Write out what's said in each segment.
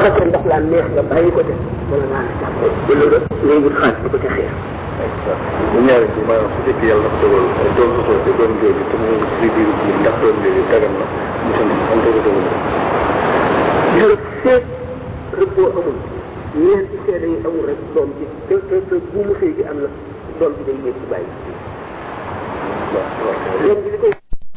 fekkee ndox laa neex nga bàyyi ko te wala naa la jàpp wala nga ngay wut xaalis di ko ca xeer bu ñaari bi maanaam su fekkee yàlla dafa dogal doom su soo te doom jooju te mu si biir bi ndax doom jooju dagan na mu sant am ko dogal gis nga seet rëbboo amul ñeenti seede yi amul rek doom ji te te te bu mu sëy gi am na doom ji day yéeg ci bàyyi doom ji li koy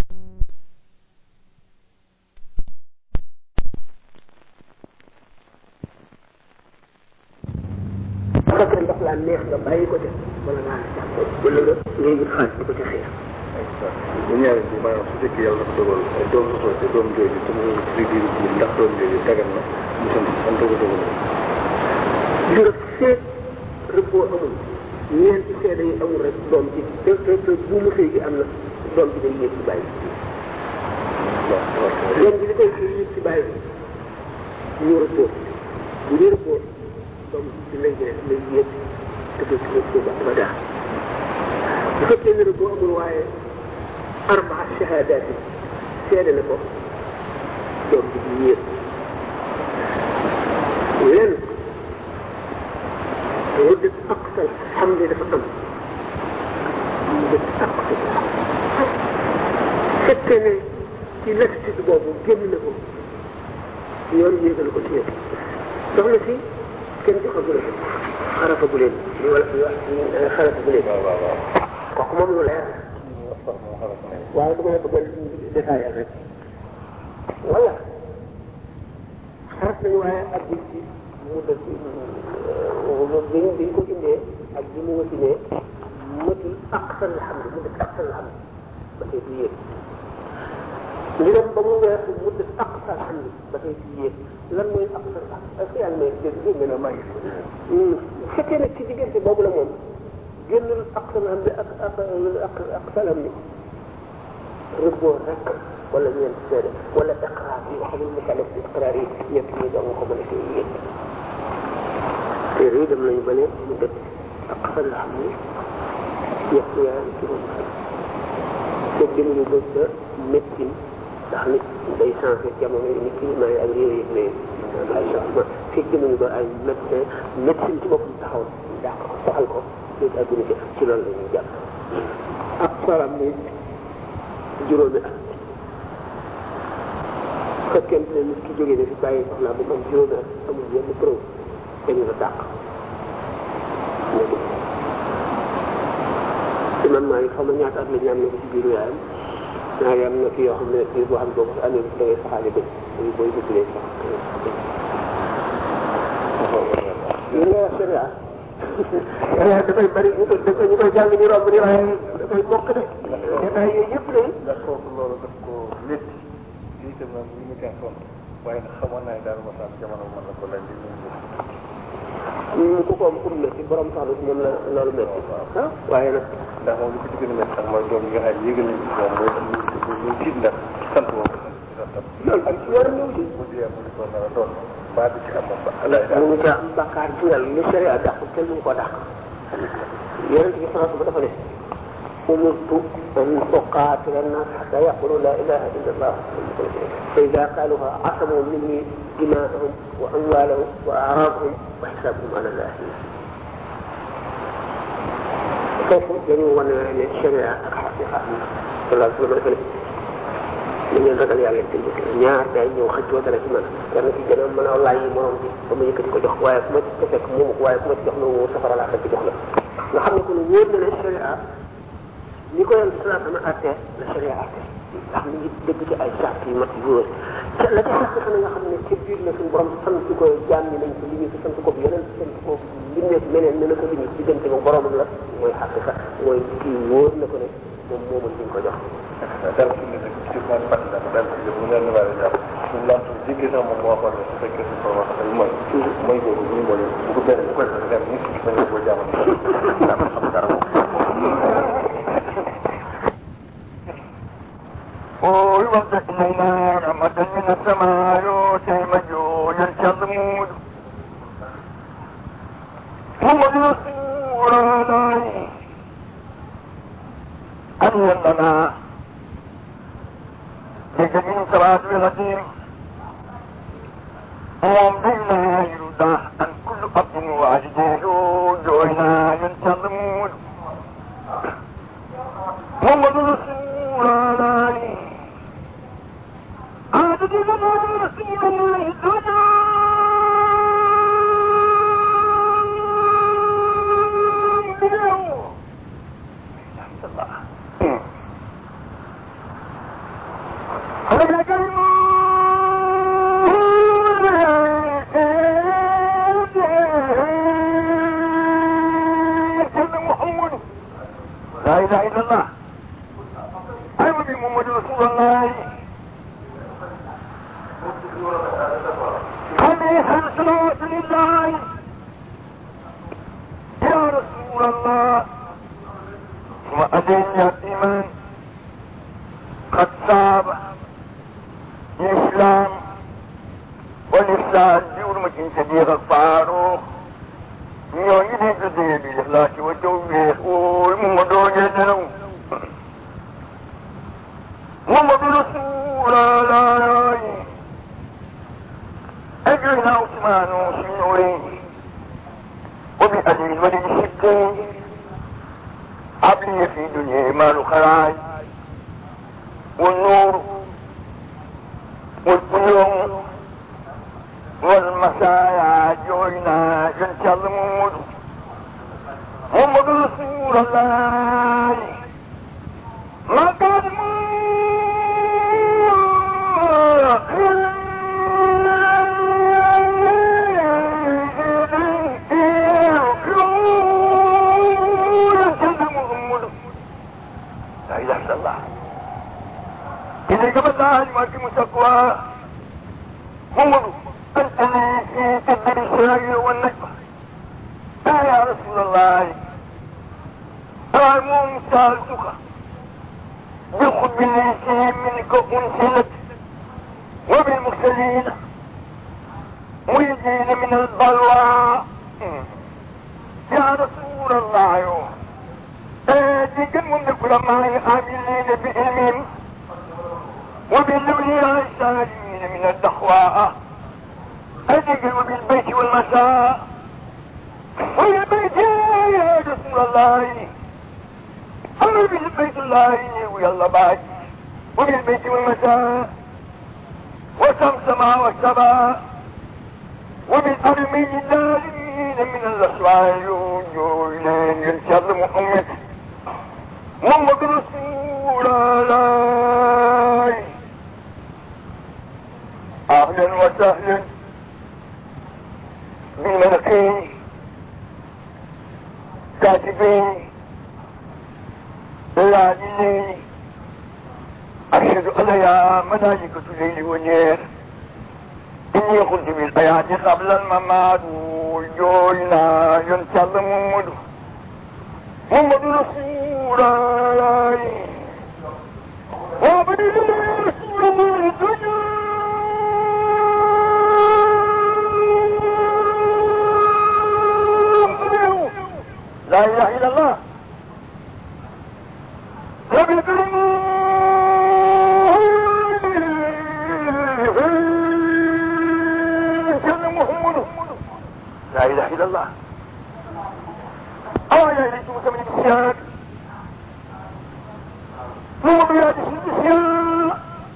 fekkee ndox laa neex nga bàyyi ko te wala naa la jàpp wala nga ngay wut xaalis di ko ca xeer bu ñaari bi maanaam su fekkee yàlla dafa dogal doom su soo te doom jooju te mu si biir bi ndax doom jooju dagan na mu sant am ko dogal gis nga seet rëbboo amul ñeenti seede yi amul rek doom ji te te te bu mu sëy gi am na doom ji day yéeg ci bàyyi doom ji li koy yéeg ci bàyyi ñu rëbboo bu ñu rëbboo doom ji lay lay yéeg te du ci rëbboo ba ba daa bu fekkee ne rëbboo amul waaye arbaa shahadaat yi seede na ko doom ji di yéeg lenn مدة أقصى الحمل dafa am مدة أقصى fekkee ne ci lassitude boobu génn na ko yoon yéegal ko ci yéen soxna si kenn joxagu leen xarafagu leen li wala fi wax xarafagu leen kooku moom lu leer waaye du ma la bëggal détaillé rek wala xaraf nañu waaye ak bi ci mu def biñ biñ ko indee ak bi mu wasinee matul aqsal alhamdu mu def aqsal alhamdu ba tey du yéeg li dem ba mu weesu mu def aqsal alhamdu ba tey du yéeg lan mooy aqsal alhamdu est-ce que yaa ngi may dégg dégg nga maa ngi bu fekkee nag ci diggante boobu la moom génnul aqsal alhamdu ak ak aqsal alhamdu rëbboo rek wala ñeent seede wala iqraar yi xamul mukallaf bi iqraar yi ñett ñi dong ko mën a koy yéeg téere yi dem nañu ba ne mu def aqsal alhamdu ñett yaa juróom foog demuñu ba sa médecine ndax nit day changé jamono yi nit ki may ak réew yi mais ay changement fekk demuñu ba ay médecin médecine ci boppam taxaw dàq ko soxal ko léegi adduna ci ci loolu la ñuy jàpp ak salam ni juróomi at fekkente ne nit ki jógee ne fi bàyyi soxlaa ba mu am juróomi at amul yenn preuve dañu la dàq imam Malik xam nga ñaata at la ñu am na ko ci biiru yaayam ñaari am na fi yoo xam ne fii boo xam ne boo ko fi amee da ngay saxaale bëj booy booy bëgg leen sax li nga wax sharia sharia dafay bari ñu koy dafay ñu koy jàng ñu romb ni waaye dafay bokk de détails yooyu yëpp de ndax kooku loolu daf ko métti lii itam nag li mu kenn sonn waaye nag xamoon naa ne daal ma sax jamono mën na ko laaj li mu ñu ku ko am kum métti borom soxla si moom la loolu métti ah waaye nag ndax moom li ko ci gën a métti sax mooy doom yi nga xam ne yégal nañ ci moom mooy ñu tiit ndax sant moom loolu ak yoon ñëw ci bu dee mu ko nar a doon baa di ci am moom ba mu ngi ca am bakkaar ci yàlla li sharia dàq kenn mu ko dàq yonent bi sallallahu dafa ne umirtu an uqaatila annaas xata yaqulu la ilaha illa allah fa ida qaaluha asamu minni dimaahum wa amwaalahum wa aaraadahum wa xisaabuhum ala allah foofu dañu wane ne sharia ak xaqiqa sallallahu alayhi wa sallam dafa ne da ngeen ragal yàlla te ñaar day ñëw xëccoo dara ci man kenn ki gën a mën a laaj yi morom bi ba ma yëkkati ko jox waaye fu ma ci fekk moomu ko waaye fu ma ci jox na safara laa fekk jox la nga xam ne kon wóor na ne sharia ni ko yàlla salaa sama atte la sharia atte ndax mi ngi dëgg ci ay sart yu mat yu wóor te la ca sart xanaa nga xam ne ci biir la suñu borom sant ko jaam ñi nañ ko liggéey ko sant ko bi yeneen sant ko bindee meneen ne na ko liggéey diggante moom boromam la mooy xaqiqa mooy kii wóor na ko ne moom moomul liñ ko jox dara fi ne rek ci man fàttali naa ko daal ci bu leen waaye jàpp suñ laan su jigee sax moom moo waxoon ne su fekkee suñ ko wax rek mooy mooy boobu bu ñu mooy bu ko benn bu koy def dem ni si bañ ko jaamal daa ko xam dara moom ويوضح لنا رحمة من السماء يؤتي مجون كالمود ثم يصور عليه أن لنا لجميع صلاة الغدير ومن بين لا اله الا الله ايوه محمد رسول الله عليه صلوات لله يا رسول الله وأدين يا إيمان قد صاب الإسلام والإحسان بحرمة صديق الفاروق ñooñu di tuddee bi laa ci wa tawfiq ooy Mamadou Dieng Mamadou Rasulullah أجرنا عثمان في نورين وبأجر الولي الستين عبلي في دنيا مال خراج والنور والقيوم والمسايا جوينا جنت الموت محمد رسول الله ما كان لا اله الا الله إذا قبل الله ما في مسقوى محمد أنت لي في قدر الشراء والنجمة لا يا رسول الله أعلم سألتك بخب لي منك أنسلت وبالمرسلين ميزين من البلوى يا رسول الله آتيك من العلماء عاملين بعلمهم وبالأولياء السالمين من الدخواء أتيك وبالبيت والمساء وبالبيت يا رسول الله أمر بالبيت الله ويلا بعد وبالبيت والمساء وسمسم والسبا وبالأرمين الدارين من الأسرار يوجوين ينشر محمد محمد رسول الله أهلا وسهلا بالملكين كاتبين العادلين أشهد أن يا ملائكة الليل والنير إني قلت بالآيات قبل الممات وجوينا ينشر محمد محمد رسول الله وعبد الله رسول الله الدنيا لا اله الا الله لا اله الا الله آية ليس مسمى بالسياد هو بلاد السياد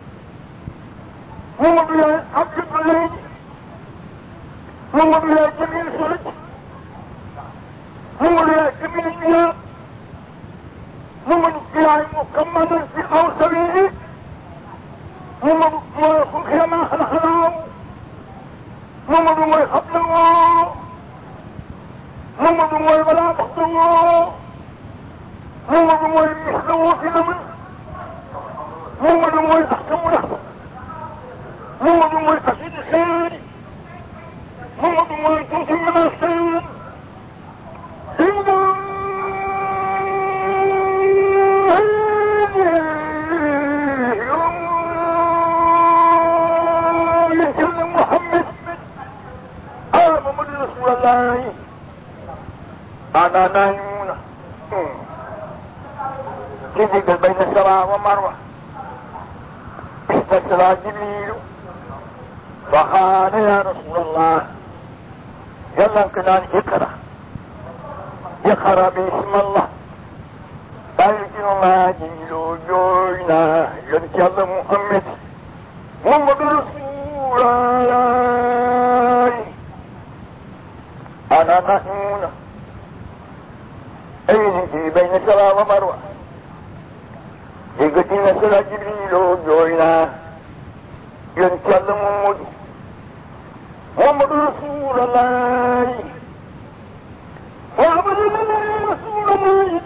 هو بلاد عبد البلاد هو بلاد جميل سرج هو بلاد جميل المياه هو بلاد مكمل في أوسبيه هو بلاد ما خلقناه هو بلاد خبله محمد mooy balaa baxtawoo Muhammadu mooy misdawoo fi na mën Muhammadu mooy axkamu na Muhammadu mooy xasidi xeer Muhammadu mooy tuuti mën a xeer Inna محمد آه محمد رسول الله أنا نايمون تجد بين السماء ومروة استسرى جبريل فقال يا رسول الله يلا كنان اقرأ اقرأ باسم الله بلكن الله جميل جوينا ينشل محمد محمد رسول الله أنا مأمون أين في بين سلام ومروة يقتلنا سلا جبريل وجوينا ينتظم محمد محمد رسول الله وعبد الله رسول الله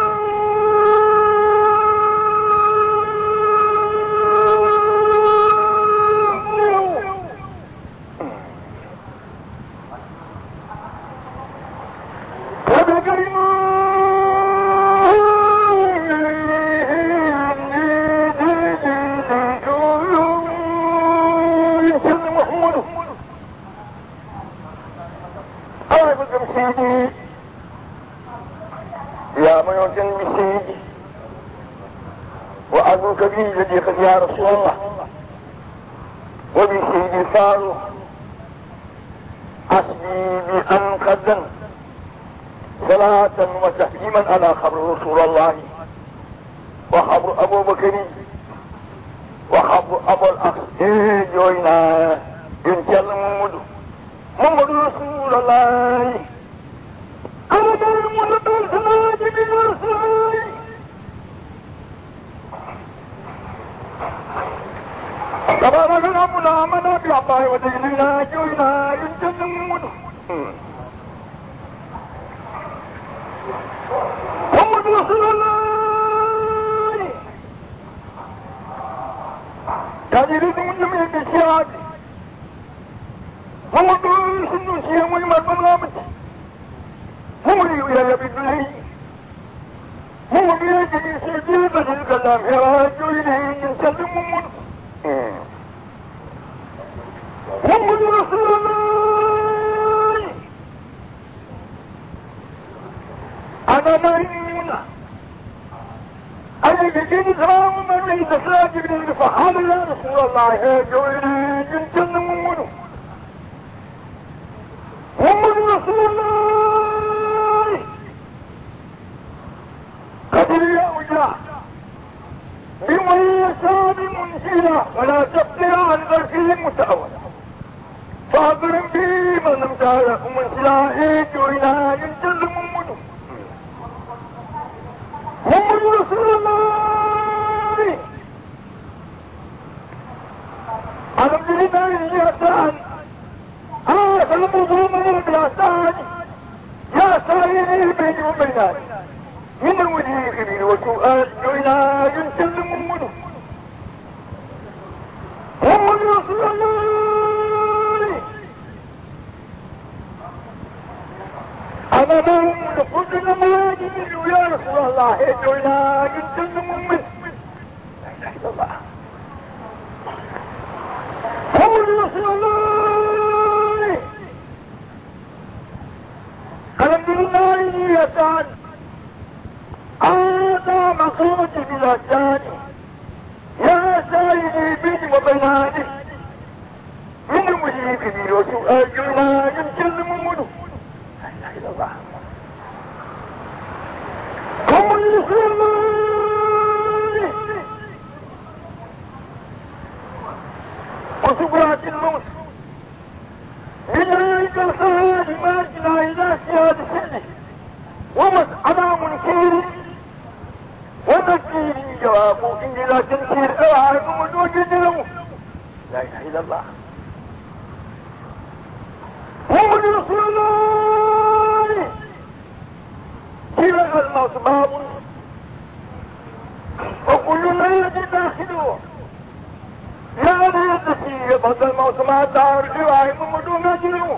يا من يوتن بسيدي وأبوك بي صديقك يا رسول الله وبسيدي الفاروق حسبي بأن قدم صلاة وتسليما على خبر رسول الله وخبر أبو بكر وخبر أبو الأخ إيه جوينا ينتهي محمد محمد رسول الله أنا دائما بالصلاة بالرسول تبارك ربنا آمنا بعطاه وديننا جوينا ينتهي محمد محمد رسول الله كان يريد من جميع الشهاد محمد رسول الله شيئا ويمر بملامته هو إلى بالله هو بيده سجيبة الكلام يراج إليه يسلم من محمد رسول الله أنا مريم أنا بجد سلام من ليس ساجد فحال يا رسول الله يا جويري يسلم منه محمد رسول الله قدر يا وجاه بمن يشاء منزلا ولا تقدر عن ذرفه متأولا فاضرب به من لم تعرف منزلا جوينا ينزل منه محمد رسول الله الحمد لله يا سعد هذا المظلوم يا سعد يا سائر البين وبينات من الوجه الكبير وسؤال جوينا ينسل منه محمد رسول الله أنا داوم لكل ما يجب يا رسول الله جوينا ينسل منه لا إله إلا الله محمد رسول الله الحمد لله يا سعد هذا مقصود بلا ثاني يا سائلي بيني وبيناني من المجيب كبير وسؤال جنا يمكن منه لا اله الا الله قم رسول الله وسكرات الموت من ذلك الخيال ما جنا الى سياد سنه ومسألة منكر ونكير جواب إن لا تنكير أوعى وجود له لا إله إلا الله محمد رسول الله سيرة الموت باب وكل ما يجي داخله لا يدسي بعد الموت ما دار جواه محمد نجله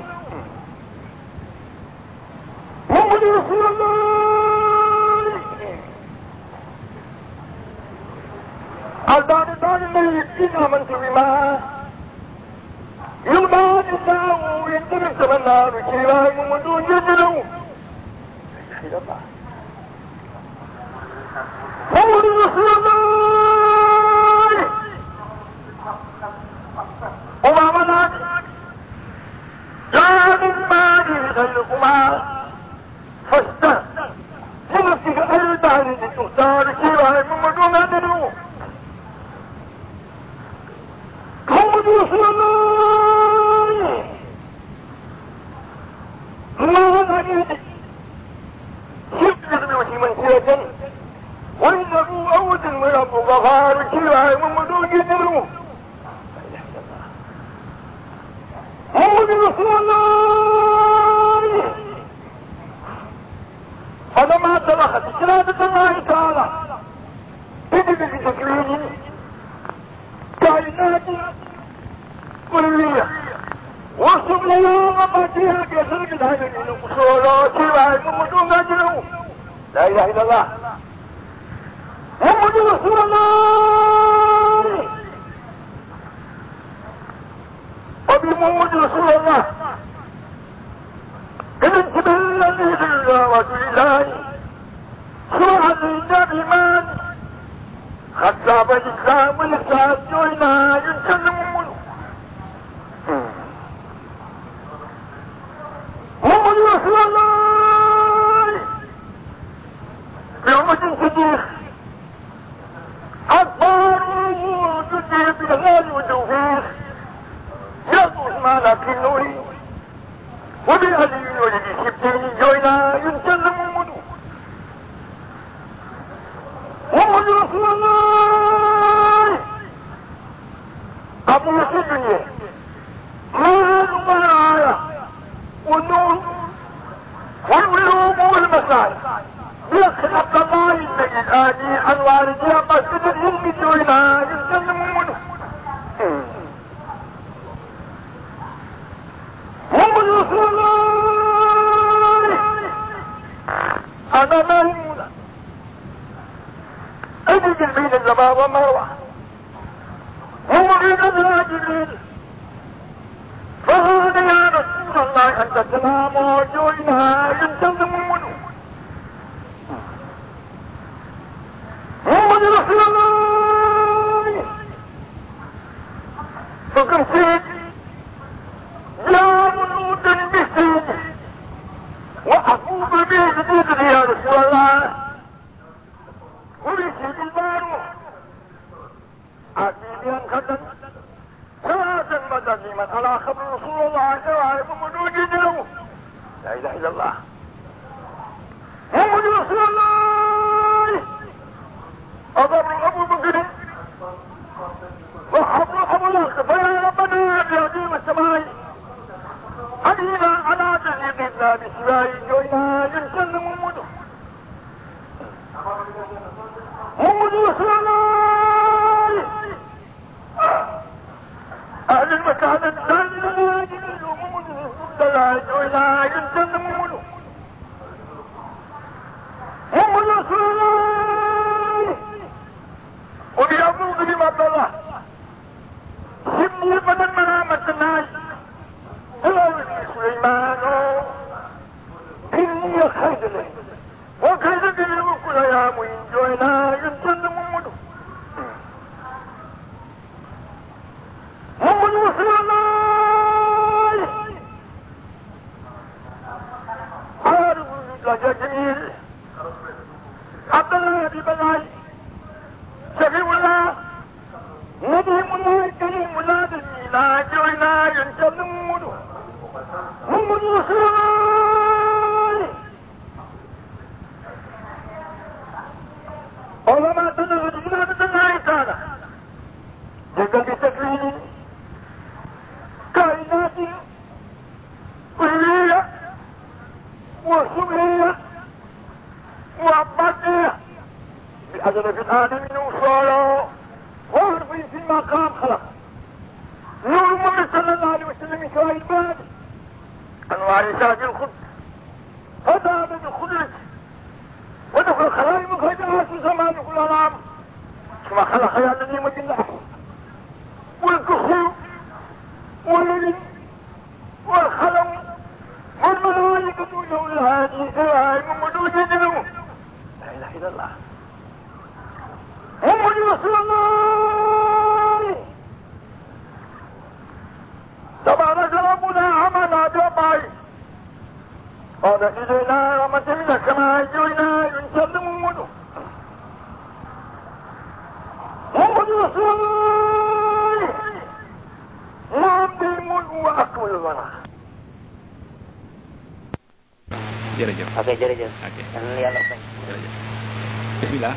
محمد رسول الله الدار دار الميت إن آمنت بما يلبى الله يندرس من النار شيئا محمد يجله محمد رسول الله وما منعك لا من مال غيركما فاستهد لنفسك أيضا لتختار شيئا محمد نادره محمد رسول الله هذا ما دخل إرادة الله تعالى إذن بتكوين كائنات كلية وصف لنا وما فيها كثير من هذه الأصولات ومدون أجله لا إله إلا الله محمد رسول الله وبمحمد رسول الله الانتباه الذي لله ولله سرعة النبي من خطاب الإسلام والإسلام جوينا ينسلم منه محمد رسول الله بأمة صديق أكبر تجيب بالغالي والتوفيق يطوس ما لكن نوري وبالعلي ولد سبتين جوينا ينسلم منه محمد رسول الله أبو الدنيا مال ومنايا والنور والعلوم والمسائل بيخلق الله النبي الآدي أنوار جاب مسجد العلم جوينا يسلم منه محمد رسول الله أنا ميمونة أجد البين الزبا ومروة هم بين الراجلين فهذا يا رسول الله أنت سلام وجوينا ينتظم منه محمد رسول الله فكم سيد يا منوط بسيد وأفوض به جديد يا رسول الله ولسيد البارو عزيزي خدم صلاة مدنيمة على خبر رسول الله وعلى مدوج له لا إله إلا الله محمد رسول الله أضر أبو بكر وحبر أبو الأخ فيا ربنا بعظيم السماء علينا على تهيب الله بسواي جوينا ينسلم المدن محمد رسول الله أهل المكان الدل محمد رسول الله جوينا ينسلم المدن محمد رسول الله وبيعبد بما الله سمي بدل منامة الناس سليمان إني خير وكيد به وكل يا مين جوينا ينسل محمد محمد رسول الله عارف لك جميل عبد الله بن بلاي شفيع الله نديم الله كريم الله بالميلاد جوينا ينسل محمد محمد رسول الله علماء تنهج إمامة الله تعالى جدل بتكوين كائنات كلية وسمية وعبادية بأجل في الآدمين وصالا وعرف في المقام خلق نور محمد صلى الله عليه وسلم من شوائب الباب انوار تاج الخد هذا من الخدرة ودخل خلائق خيرات زمان كل العام كما خلق يا الذي مجد والكخول والليل والخلم والملائكة له الهادي سلام ومدوجد له لا اله الا الله محمد رسول الله تبارك ربنا عمل جبعي قال إلينا رحمة من السماء جئنا ينسلم منه محمد رسول الله نعم الملك وأكمل الورى jërëjëf ok jërëjëf. ok yal na yàlla fay. jërëjëf bismillah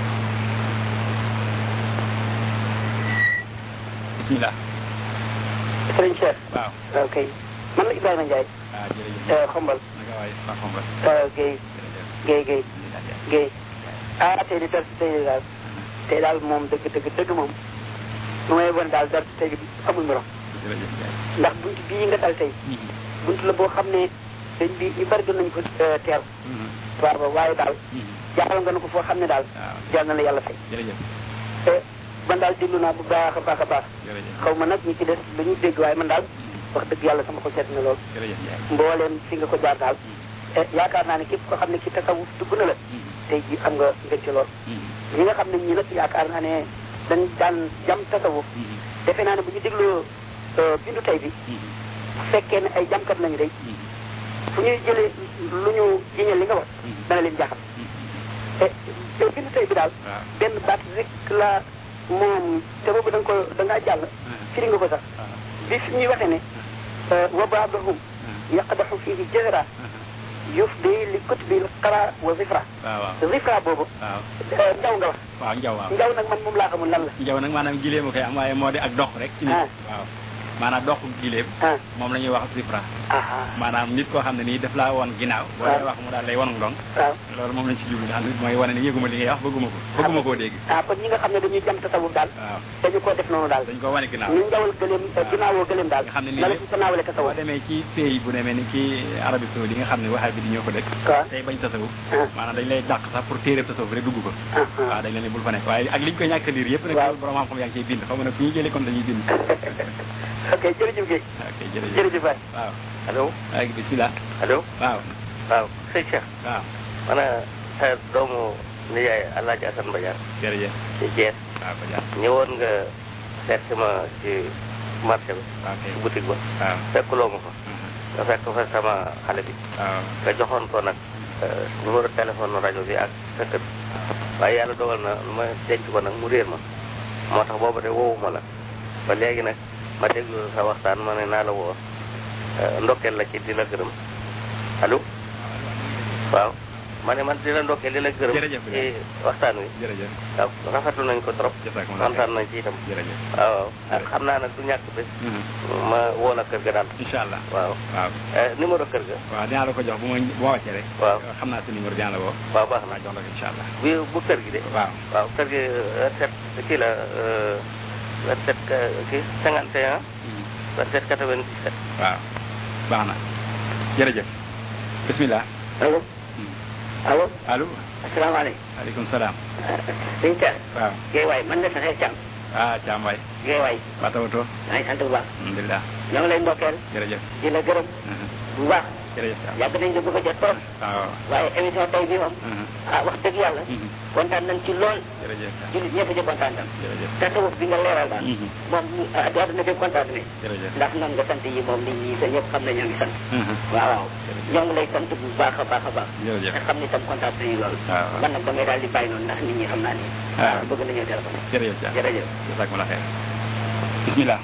bismillah sëriñ Cheikh. waaw ok man la Ibrahima Ndiaye. ah jërëjëf xombal. naka waay waa xombal Guèye jërëjëf Guèye Guèye jërëjëf Guèye. ah tey di dara si tey daal tey daal moom dëgg dëgg dëgg moom lu may wan daal dara si tey bi amul morom jërëjëf Ndiaye ndax bunt bii nga dal tey bunt la boo xam ne dañ bi ñu bari doon nañu ko teer waaw ba waaye daal jaaral nga na ko foo xam ne daal waaw jàll na la yàlla fay jërëjëf te man daal déglu naa bu baax a baax a baax jërëjëf xaw ma nag ñi ci des dañuy dégg waaye man daal wax dëgg yàlla sama ko seet na lool jërëjëf Ndiaye mbooleem fi nga ko jaar daal te yaakaar naa ne képp ko xam ne ci tasawuf dugg na la tey ji am nga ngëcc lool ñi nga xam ne ñii nag yaakaar naa ne dañ daan jam tasawuf defe naa ne bu ñu dégloo bindu tey bi bu fekkee ne ay jamkat lañu day fu ñuy jëlee lu ñu jiñal li nga wax dana leen jaaxal te te bindu tey bi daal waaw benn baat rek la moom te boobu da nga ko da ngaa jàll firi nga ko sax bi fi ñuy waxee ne wa baadahum yaqdaxu fihi jahra yufdi li kutbi l qara wa zifra waaw waaw zifra boobu waaw njaw nga wax waaw njaw waaw njaw nag man moom laa xamul lan la njaw nag maanaam gileem a koy am waaye moo di ak dox rek ci nit Ah. waaw maanaam dox gileem ah moom la ñuy wax zifra ah maanaam nit koo xam ne nii daf laa woon ginnaaw boo waaw. dee wax mu daal lay wonu ndong waaw loolu moom lañ ci jublu nga xam ne mooy wane ne yëguma li ngay wax bëgguma ko bëgguma koo dégg ah kon ñi nga xam ne dañuy jam tasawuf daal waaw dañu koo def noonu daal dañ ko wane ginnaaw ñu njawal gëleem ginnaawoo gëleem daal nga xam ne nii la la lépp ci sa naawale boo tasawuf demee ci pays bu demee ni ci Arabie Saoudi nga xam ne waxaay bi di ñoo ko dëkk waaw tey bañ tasawuf ah maanaam dañ lay dàq sax pour téere tasawuf rek dugg ko ah ah waaw dañ leen ne bul fa nekk waaye ak liñ ko ñàkk a liir yëpp nag Waaw. borom xam-xam yaa ngi ciy bind xaw ma nag fu ñuy jëlee kon dañuy bind ok jërëjëf Guèye ok jërëjëf jërëjëf waay waaw allo waaye bismillah allo waaw waaw sëñ Cheikh waaw man a sa doomu nijaay Alaaji Asan Badiane jërëjëf ci Thiès waaw ko jaar ñëwoon nga seet si ma ci marché bi waaw kay ci boutique ba waaw fekkuloo ma fa mhm, nga fekk fa sama xale bi waaw nga joxoon ko nag euh, numéro téléphone rajo bi ak sa kër waaye yàlla dogal na lu ma denc ko nag mu réer ma moo tax booba de woowuma la ba léegi nag ma déglu sa waxtaan ma ne naa la woo euh, ndokkeel la ci di la gërëm allo waaw ma ne man di la ndokkeel di la gërëm Jërëjëf ci waxtaan wi jërëjëf waaw rafetlu nañ ko trop jazakumullah kontaan nañ ci itam jërëjëf waaw waaw ah, xam naa nag du ñàkk bés mhm, ma woo la kër ga daal incha allah waaw waaw Eh, numéro kër ga waaw dinaa la ko jox bu ma bu ma wàccee rek waaw xam naa sa numéro dinaa la woo waaw baax na waaw jox la ko incha allah bu bu kër gi de waaw waaw kër gi vingt-sept kii la vingt-sept kii cinquante et un mhm, vingt-sept quatre-vingt-dix-sept waaw baax na jërëjëf bismillah allo mhm. allo allo asalaamaaleykum aleykum salaam sëñ Thiam waaw Guèye waay man la sa xeet Thiam ah Thiam waay Guèye waay waa tawatoo maa ngi sant bu baax alhamdulilah ñoo ngi lay ndokkeel jërëjëf di la gërëm mhm, bu baax jërëjëf Thiam yàgg nañ la bëgg a jot trop waaw waaye émission tey bi moom mhm, ah wax dëgg yàlla mhm, kontaan nañ ci lool jërëjëf Thiam jullit ñëpp ci kontaan tam jërëjëf tasawuf bi nga leeral daal mhm, moom ah àdduna bi kontaan ne jërëjëf ndax noonu nga sant yi moom nit ñi sa ñëpp xam ne ñoo ngi sant mhm, waaw waaw ñoo ngi lay sant bu baax a baax a baax jërëjëf te xam ni tam kontaan nañu lool waaw man nag damay daal di bàyyi noonu ndax nit ñi xam naa ni waaw. bëgg nañoo téléphone jërëjëf Thiam jërëjëf jazakumullah xeer bismillah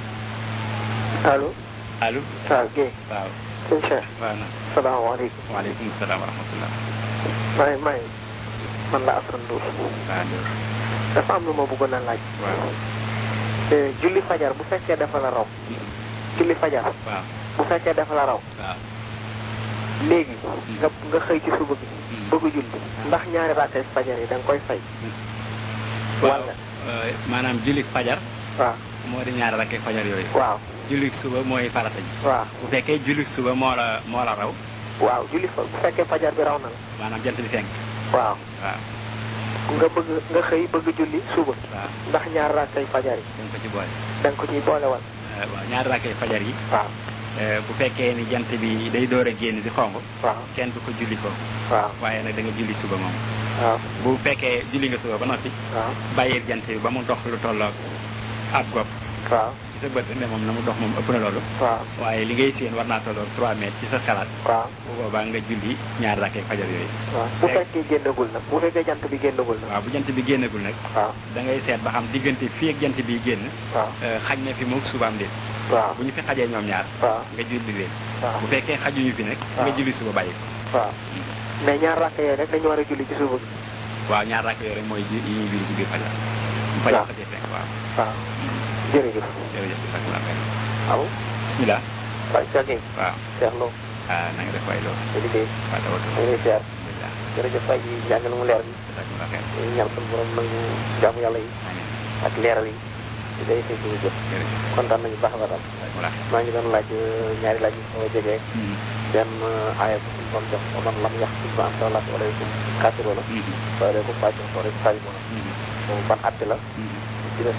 allo allo waaw Guèye waaw sëñ Cheikh waaw na salaamaaleykum waaleykum salaam wa rahmatullah may may man la Assane Ndour waaw Ndour dafa am lu ma bëggoon a laaj waaw te julli fajar bu fekkee dafa la raw julli fajar waaw bu fekkee dafa la raw waaw léegi nga nga xëy ci suba bi Hmm. bëgg julli ndax ñaari rakkay fajar yi da nga koy fay waaw wala euh, maanaam julli fajar waaw moo di ñaari rakkee fajar yooyu waaw julli suba mooy farata ji waaw bu fekkee julli suba moo la moo la raw waaw julli fa bu fekkee fajar bi raw na la maanaam jant bi fenk waaw waaw nga bëgg nga xëy bëgg julli suba waaw ndax ñaari rakkay fajar yi dañ ko ci boole da nga ko ciy boole wal Euh, waaw ñaari rakkee fajar yi waaw euh, bu fekkee ni jant bi day door a génn di xonq waaw kenn du ko julli foofu waaw waaye nag da nga julli suba moom waaw bu fekkee julli nga suba ba noppi waaw bàyyil jant bi ba mu dox lu tolloog ab gopp waaw ci sa bët ne moom na mu dox moom ëpp na loolu waaw waaye li ngay séen war naa tolloog 3 mètres ci sa xalaat waaw bu boobaa nga julli ñaari rakkee fajar yooyu waaw bu fekkee génnagul nag bu fekkee jant bi génnagul nag waaw bu jant bi génnagul nag waaw da ngay seet ba xam diggante fii ak jant bi génn waaw euh, xaj na fi moog subaam déet waaw bu ñu fi xajee ñoom ñaar waaw nga julli leen waaw bu fekkee xajuñu fi nag nga waaw. julli suba bàyyi ko waaw mais ñaar rakk yooyu rek dañu war a julli ci suba bi waaw ñaar rakk yooyu rek mooy ji yi ñuy julli ci biir fajar bu fajar waaw. xajee fekk waaw waaw jërëjëf jërëjëf allo bismillah waaye Cheikh Gueye waaw Cheikh Lo ah na nga def waay loolu sa liggéey waaw tawatu ñu ngi lay ziar alhamdulilah jërëjëf waay ji jàngal mu leer bi jazakumullah xeer ñu ñaan suñu borom nangu jaamu yàlla yi amiin ak leeral yi di day fay suñu jëf jërëjëf kontaan nañu baax a baax daal jazakumullah xeer maa ngi doon laaj ñaari laaj yi sama jegee benn aaya bu suñu borom jox wa man lam yax suñ ba am sa laaj wala kum kafiroo la wala kum fàcc wala kum fàcc moom ban atte la ci def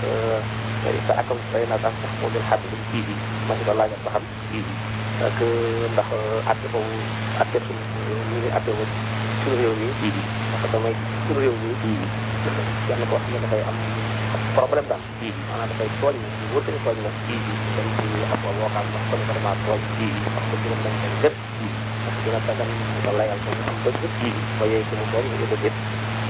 sa akam say na sax sax moo jël xadd bi ma si doon laajal ba xam ak ndax atte boobu atte suñu lii ni atte boobu suñu réew mi parce que damay suñu réew mi kenn koo xam ne dafay am problème daal maanaam dafay tooñ na ñu wóote ni tooñ na dem ci ab boo xam ne kon vraiment tooñ parce que juróom dañ koy gën parce que dina dagan nga layal ko mu am dëgg ba yooyu ci mu tooñ nga yëg a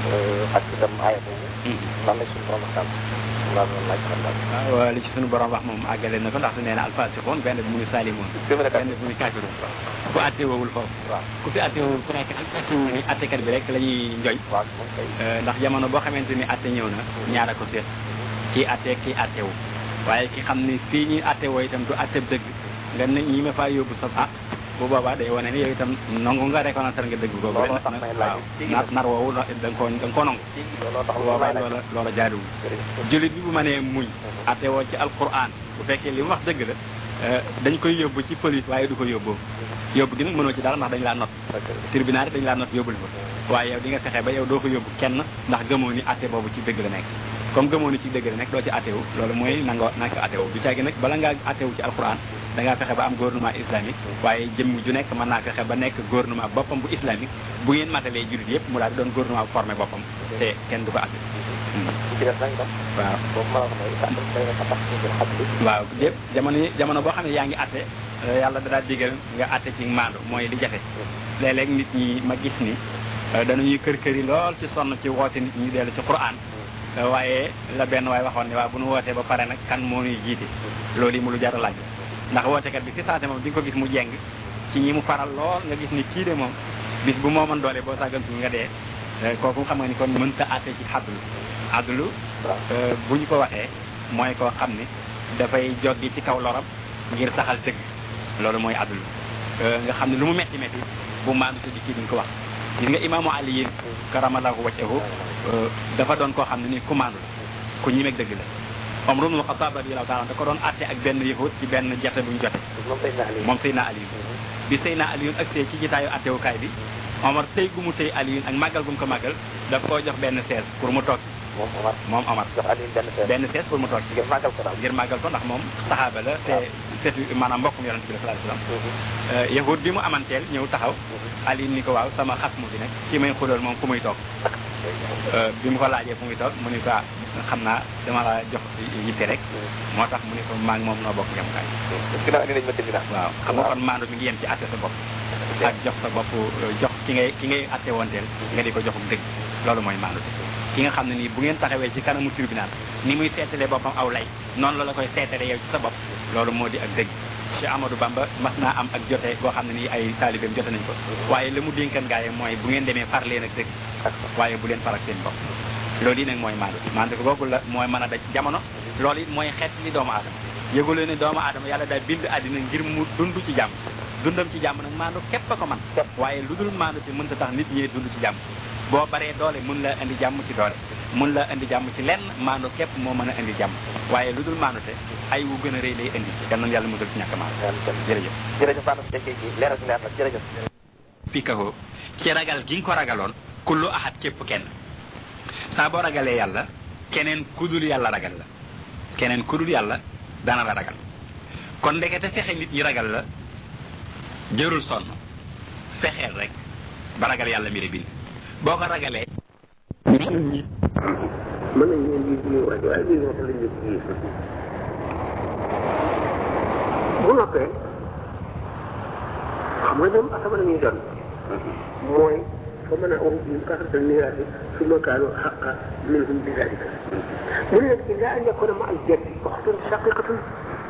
ak itam aaya boobu lan la suñu borom waxtaan laa doon laaj xam daal waaw li ci sunu borom wax moom àggale na ko ndax su nee na alfasixoon benn bi mu ngi salimoon benn bi mu ngi kaafiroon ku atte woowul foofu waaw ku fi atte woowul ku nekk ni attekat bi rek la ñuy njoy waaw moom kay ndax jamono boo xamante ni atte ñëw na ñaara ko seet kii atte kii atte wu waaye ki xam ni fii ñuy atte woo itam du atte dëgg nga ne ñi ma faa yóbbu sa ah bu boobaa day wane ni yow itam nangu nga reconnaître nga dëgg googu looloo tax may laaj waaw nar nar woowu da nga koo da nga koo nangu looloo tax bu lu boobaa may laaj loola loola jaaduwul jërëjëf jullit bi bu mënee muñ atte woo ci alquran bu fekkee li mu wax dëgg la dañ koy yóbbu ci police waaye du ko yóbboo yóbbu gi nag mënoo ci dara ndax dañ laa not tribunal dañ laa not yóbbul fa waaye yow di nga fexe ba yow doo ko yóbbu kenn ndax gëmoo ni atte boobu ci dëgg la nekk comme gëmoo ni ci dëgg la nekk doo ci attewu loolu mooy nanga nanga ko attewu du caagi nag bala ngaa attewu ci alquran da ngaa fexe ba am gouvernement islamique waaye jëmm ju nekk mën naa fexe ba nekk gouvernement boppam bu islamique bu ngeen matalee jullit yëpp mu daal di doon gouvernement bu formé boppam te kenn du ko atte ci des nag tam waaw boobu ma la wax mooy sax day na tax ñu jël xat bi waaw lépp jamono yi jamono boo xam ne yaa ngi atte yàlla da daal digal nga atte ci maandu mooy li jafe léeg-léeg nit ñi ma gis ni danañuy kër kër yi lool ci sonn ci woote nit ñi dellu ci quran waaye la benn waay waxoon ne waaw bu nu wootee ba pare nag kan moo ñuy jiite loolu yi mu lu jar a laaj ndax wootekat bi si saate moom di nga ko gis mu jeng ci ñi mu faral lool nga gis ni kii de moom bis bu moo mën doole boo sàggantul nga dee kooku xam nga ni kon mënta atte ci xaddulu xaddulu bu ñu ko waxee mooy koo xam ni dafay joggi ci kaw loram ngir saxal dëgg loolu mooy addulu nga xam ne lu mu metti metti bu maandu te di kii duñ ko wax gis nga imaamu ali yin karamallahu wajhahu dafa doon koo xam ne ni ku maandu la ku ñimeeg dëgg la Omar ibn Khattab radiyallahu ta'ala da ko doon atte ak benn yahud ci benn jarte bu ñu jote moom Seydina Ali moom Seydina Aliyu bi Seydina Aliyu ak see ci jitaayu attewukaay bi Omar tey gu mu tey Aliyu ak màggal gu mu ko màggal daf koo jox benn sees pour mu toog moom Omar moom Omar jox Ali benn seet benn sees pour mu toog ngir màggal ko daal ngir màggal ko ndax moom saxaaba la te seetu maanaam mbokkum yonent bi la sallallahu alayhi wasallam yahud bi mu amanteel ñëw taxaw Aliyu ni ko waaw sama xas mu fi nekk ki may xulool moom fu muy toog bi mu ko laajee fu muy toog mu ni ko ah xam naa dama la jox yitte rek moo tax mu ni ko maa ngi moom noo bokk yemukaay ginnaaw indi nañ ma tribunal waaw xam nga kon maandu mi ngi yem ci atte sa bopp ak jox sa bopp jox ki ngay ki ngay atte wonteel nga di ko joxum dëgg loolu mooy maandu te ki nga xam ne nii bu ngeen taxawee ci kanamu tribunal ni muy seetalee boppam aw lay noonu la la koy seetalee yow ci sa bopp loolu moo di ak dëgg Cheikh Amadou Bamba mas naa am ak jote boo xam ne nii ay taalibeem jote nañ ko waaye la mu dénkan gaaye mooy bu ngeen demee far leen ak dëgg waaye bu leen far ak seen bopp loolu yi nag mooy maandu maandu ko googu la mooy mën a daj jamono loolu it mooy xeet li doomu aadama yëguloo ne doomu aadama yàlla daal bind àddina ngir mu dund ci jàmm dundam ci jàmm nag maandu képp a ko man waaye lu dul maandu te mënta tax nit ñi dund ci jàmm boo baree doole mun la indi jàmm ci doole mun la indi jàmm ci lenn maandu képp moo mën a indi jàmm waaye lu dul maandu te ay wu gën a rëy lay indi yal nañu yàlla musal ci ñàkk maandu jërëjëf jërëjëf Fane Seck ji leeral si leer na jërëjëf fii kaho ci ragal gi nga ko ragaloon kullu ahad képp kenn saa boo ragalee yàlla keneen kudul yàlla ragal la keneen kudul yàlla dana la ragal kon ndekete fexe nit ñi ragal la jërul sonn fexeel rek ba ragal yàlla mi la bind boo ko ragalee mën nañ leen di di waaye waaye lii wax lañ leen di bu noppee xam nga ñoom asama la ñuy doon mooy fa mën a wax bi kasratal miraasi summa kaanu xaqa minhum bi dalika mu ne nag illa an yakuna ma al jaddi waxtun shaqiqatun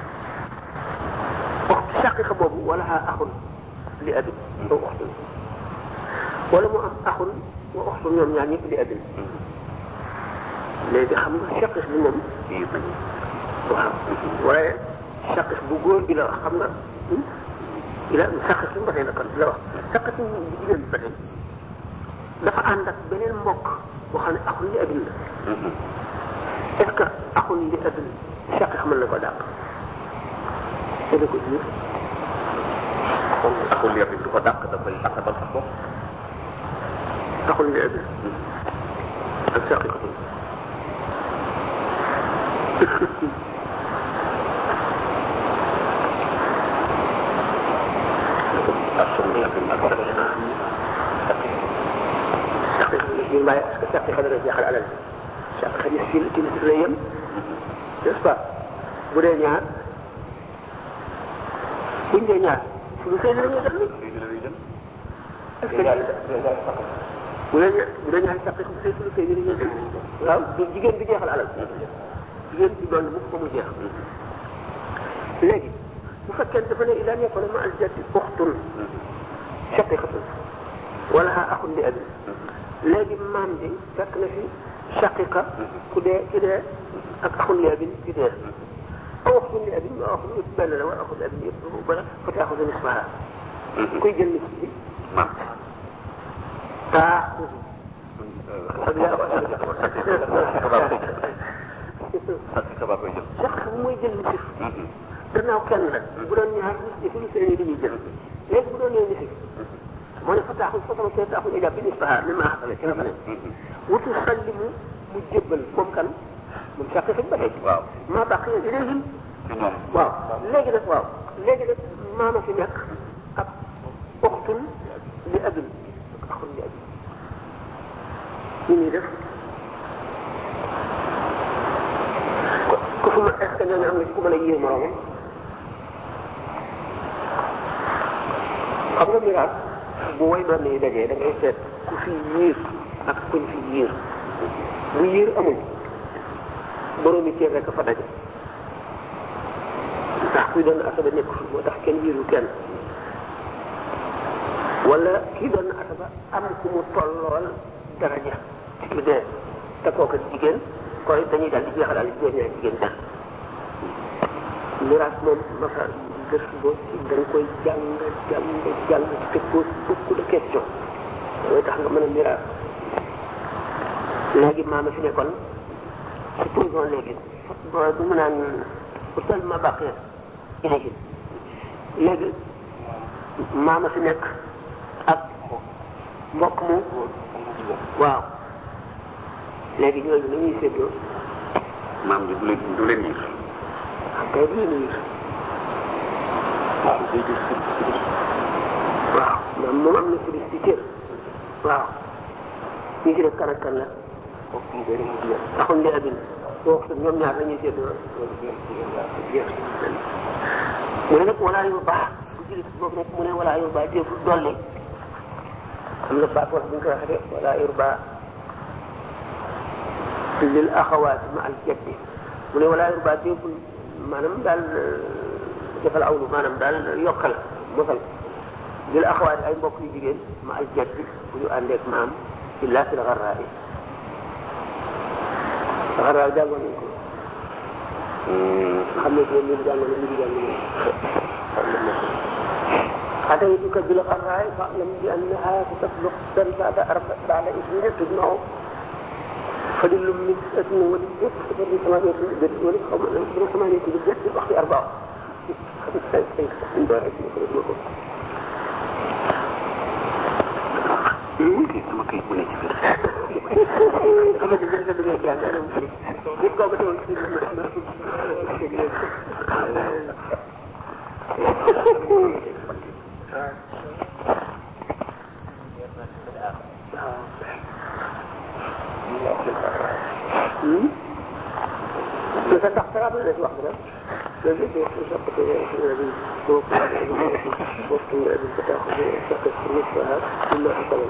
waxtu shaqiqa boobu wala ha axun li abin aw waxtun wala mu am axun wa waxtun ñoom ñaar ñëpp li abin léegi xam nga shaqiq bi moom waaw waaye saqis bu góor bi la wax xam nga ila saqis bi ba tey la kon la wax saqis bu jigéen bi ba tey dafa ànd ak beneen mbokk boo xam ne axul li abin la est-ce que axul li abin saqis mën na ko dàq dana ko jur kon akul yëpp du ko dàq dafay asabal sa bopp axul li abin ak saqis akul yëpp ak saqi ñu bàyyi parce que saqi xa dana jeexal alal saqi xa ci ci ci la yem n'est-ce pas bu dee ñaar buñ dee ñaar suñu sëy la ñuy def ni est-ce que bu dee ñaar bu dee ñaar saqi bu sëy suñu sëy la ñuy def waaw du jigéen bi jeexal alal jigéen bi doon mu ko mu jeex léegi bu fekkee dafa ne ila nekkoon ma al jaddi uxtun shaqiqatun wala ha axun li abi léegi maam bi fekk na fi shaqiqa ku dee ki dee ak axun li abi ki dee aw axun li abi aw axun yëpp benn la wala axun li abi yëpp bala fa taaxudu nisfaha kuy jël nis bi maam taaxudu sabab koy jël shaqiqa bu mooy jël nisif gannaaw kenn la bu doon ñaar nis fi lu sëy dañuy jël léegi bu doon nee nisif moo ne fa taaxul fa sama kee taaxul ija bi nisfaha mi maa xasale ci la fa ne wutu sallimu mu jébbal moom kan moom sàq fi ba tey waaw maa baqiya ilayhim ci ñoom waaw léegi nag waaw léegi nag maama fi nekk ak uxtun li abin ak axun li abin ñu ñuy def ku fi ma est ce que ñooñu am na ci ku mën a yéer moroomam xam nga miraas bu way doon yi dajee da ngay seet ku fi yiir ak kuñ fi yiir bu yiir amul boroomi cër rek a fa daje ndax kuy doon asaba nekk fi moo tax kenn yiiru kenn wala kii doon asaba am ku mu tollool daraja ci ki dee te kooku jigéen koy dañuy dal di jeexal al jigéen ñaar jigéen dal miraas moom masa gës boo ci da nga koy jàng jàng jàng te pose beaucoup de questions mooy tax nga mën a miraas léegi maama fi nekkoon supposons léegi bo bu mu naan utal ma baqee ilayhim léegi maama fi nekk ak mbokk mu waaw léegi ñooñu nañuy séddoo maam bi du leen du leen yiir kay du leen yiir waaw moom moom am na sudis ci cër waaw ñi ci def kan ak kan la taxul li abin boo wax ñoom ñaar lañuy séddoo mu ne nag walaa yu baax bu julit boobu nag mu ne walaa yu baax teefu dolli am na baat wax bu ñu ko waxee de walaa yu baax lil axawaat ma al jaddi mu ne walaa yu baax teefu maanaam daal defal awlu maanaam daal yokkal mosal lil axawaat ay mbokk yu jigéen ma al jaddi bu ñu àndeek maam illa fil garraa yi garraa jàngoon nañ ko xam ne ko min jàngoon nañ jàngoon nañ أتيتك بالغراء فاعلم بأنها ستبلغ سن بعد أربع بعد عشرين تجمع فدل من سنة ولدت فدل ثمانية بالجد ولد أو من ثمانية بالجد الأخت أربعة kii sama kayit bu nekk fii xam nga jël sa liggéey jàng anam nit kooku teewul ci mais sa tax sarab la ci wax bi rek loolu yëpp day sopp ko bi boo ko boo ko nga bi tax ko sax ko ni fa illa akal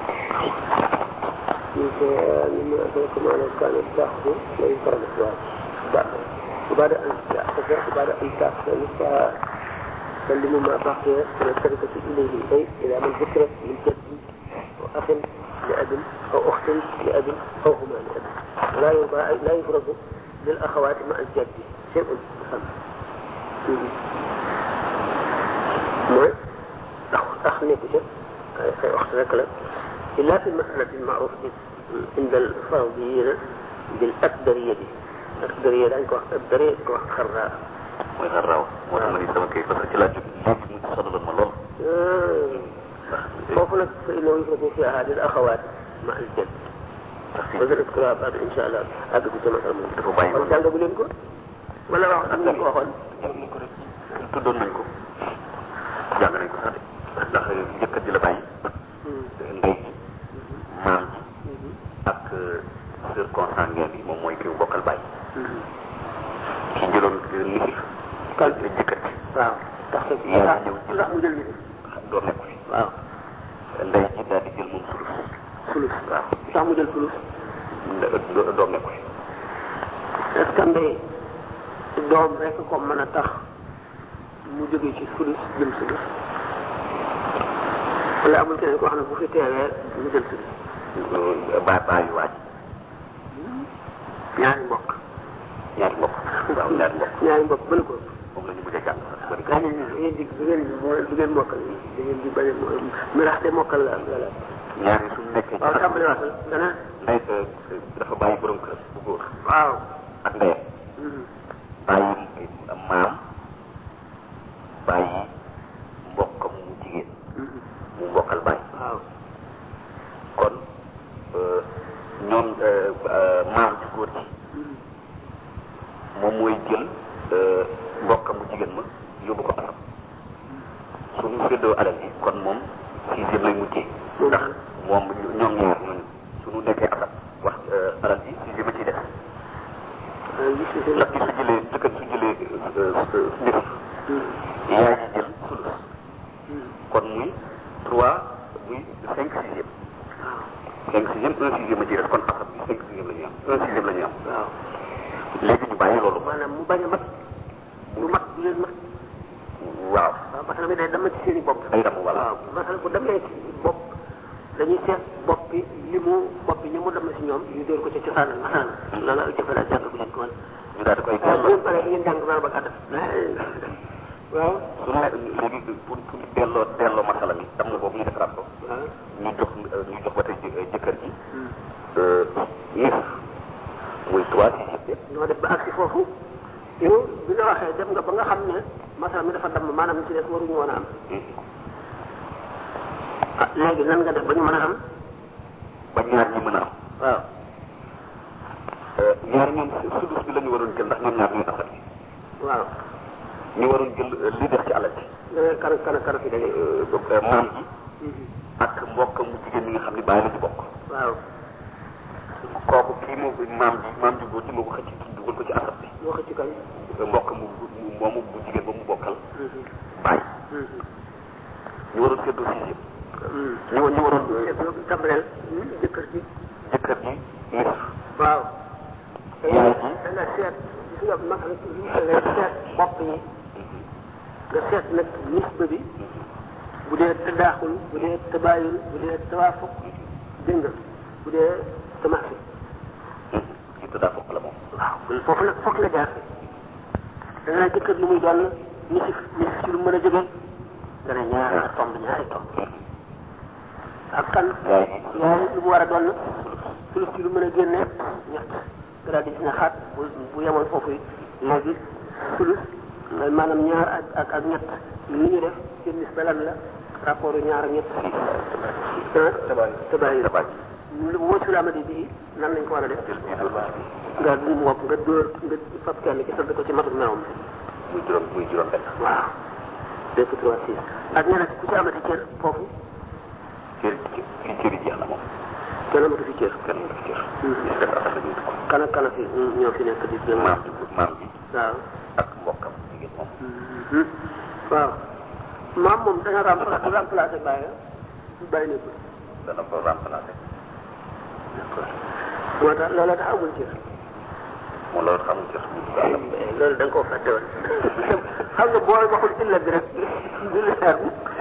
ni ko ni ma ko ko ma la kan taxu lay faram wa ba بعد أن تأخذ بعد أن تأخذ سلم ما بقي من التركة إليه أي إلى من ذكر من جد وأخ لأب أو أخت لأب أو هما لأب لا يرضى لا يفرض للأخوات مع الجد شيء مهم mooy ndax ndax nekku ca ay ay waxtu rek la illa fi masalati maaruf bi inda al fardiyina bil akdariyati akdariya dañ ko wax akdariya ko wax xarraa mooy xar raaw moo tax ma ni sama kay parce que ci laa jóg léegi mu sonaloon ma lool foofu nag fa innahu yufradu fi ahadil axawaat ma al jad ba gën a kura baat insha allah àgg ci sama moom dafa bàyyi kon jàngagu leen ko wala wax am nañ ko waxoon jàng nañ ko rek tuddoon nañ ko jàng nañ ko sax de ndax njëkkat ji la bàyyi ndey ji maam ji ak sœur consanguine bi moom mooy ki mu bokkal bàyyi ki jëloon nisif kan njëkkat ji waaw tax sa yaa ñëw lu tax mu jël ni doon nekk fi waaw ndey ji daal di jël moom sulus fulus waaw lu tax mu jël fulus do- doom nekk fi est-ce que mbay doom rek ko mën a tax mu jóge ci fulus jëm sulus wala amul keneen koo xam ne bu fi teewee mu jël sulus ba bàyyi waaj ñaari mbokk ñaari mbokk waaw ñaari mbokk ñaari mbokk bëri ko moom la ñu mujj a jàng sax bëri gaa ngeen da ngeen di da ngeen di du ngeen mokkal da ngeen di bañ a mirax de mokkal la la la ñaari suñu nekkee waaw tàmbali waatal dana ndey dafa bàyyi borom kër bu góor waaw ak ndeyam bàyyi maam bàyyi mbokkam mu jigéen mu mbokkal bàyyi waaw kon ñoom maam ci góor ci moom mooy jël mbokkam mu jigéen ma yóbbu ko asam suñu séddoo alal ji kon moom sixième lay mujjee ndax moom ñoom ñaar ñooñu suñu nekkee asam wax alal ji sixième a ciy def ndax ki su jëlee jëkkër su jëlee nit yaay ji jël sulus kon muy trois muy cinq sixième cinq sixième un sixième a ciy def kon asam bi cinq sixième la ñuy am un sixième la ñuy am waaw léegi ñu bàyyi loolu maanaam mu bañ a mat du mat du leen mat waaw waaw masala mi day dama ci seen i bopp day dem wala waaw masala bu demee ci bopp dañuy seet bopp bi li mu bopp bi ñi mu dem si ñoom ñu dóor ko ca cosaanal masala loolu ak jëfala jàng bu leen ko woon ñu daal di koy waaw bu ngeen paree ngeen jàng maa ba gàttal waaw su ne léegi pour pour delloo delloo masala mi dam na boobu ñu defaraat ko waaw ñu jox ñu jox ba tey jë- jëkkër ji nis muy trois sixième ñoo def ba agsi foofu yow bi nga waxee dem nga ba nga xam ne masala mi dafa damm maanaam ci des waruñu woon a am ah léegi nan nga def ba ñu mën a am ba ñaar ñi mën a am waaw ñaar ñoom sudus bi la ñu waroon jël ndax ñoom ñaar ñooy asal bi waaw ñu waroon jël li def ci alal ji da ngay kan kan kan fi daje maam ji ak mbokk mu jigéen ñi nga xam ne bàyyi la ci bokk waaw kooku kii moo ko maam ji maam ji góor ji moo ko xëcc ci dugal ko ci asal bi moo xëcc kañ mbokk mu mu moomu bu jigéen ba mu bokkal bàyyi ñu waroon seddoo sixième ñu ñu waroon tàmbaleel jëkkër ji jëkkër ji nis waaw yaay ji danga seet gis nga mag nga seet bopp yi nga seet nag nisba bi bu dee tadaaxul bu dee tabaayul bu dee tawaafuq dégg nga bu dee tamaasi ci tëddaa fokk la moom waaw kon foofu nag foog nga jaar da nga jëkkër lu muy doon nisif nisif ci lu mën a jóge nga ne ñaari tomb ñaari tomb ak kan yaay ji yaay lu mu war a doon sulus ci lu mën a génne ñett nga daal di gis ne xaat bu bu yemoon foofu yi léegi sulus maanaam ñaar ak ak ak ñett lu ñu def seen nis lan la rapport ñaar ak ñett ah tabaay tabaay lu woo ci lamadi bii nan lañ ko war a def jël bii dóor nga du mu wopp nga dóor nga fab kenn ci sëdd ko ci matul meewam muy juróom muy juróom benn waaw deux trois six ak ñeneen ku ci amati cër foofu cër fii cër yi jeex na moom kenn amatu fi cër kenn mu def cër ñu def asal la ñuy dugg kan ak kan a fi ñoo fi nekk di jëm maam ji maam ji waaw ak mbokkam jigéen moom waaw maam moom dana remplacé remplacé bàyyi bàyyi nekkul dana ko remplacé moo tax loolu tax amul cër moom loolu xamul cër loolu da nga koo fàtte woon xam nga boo waxul illa bi rek du leer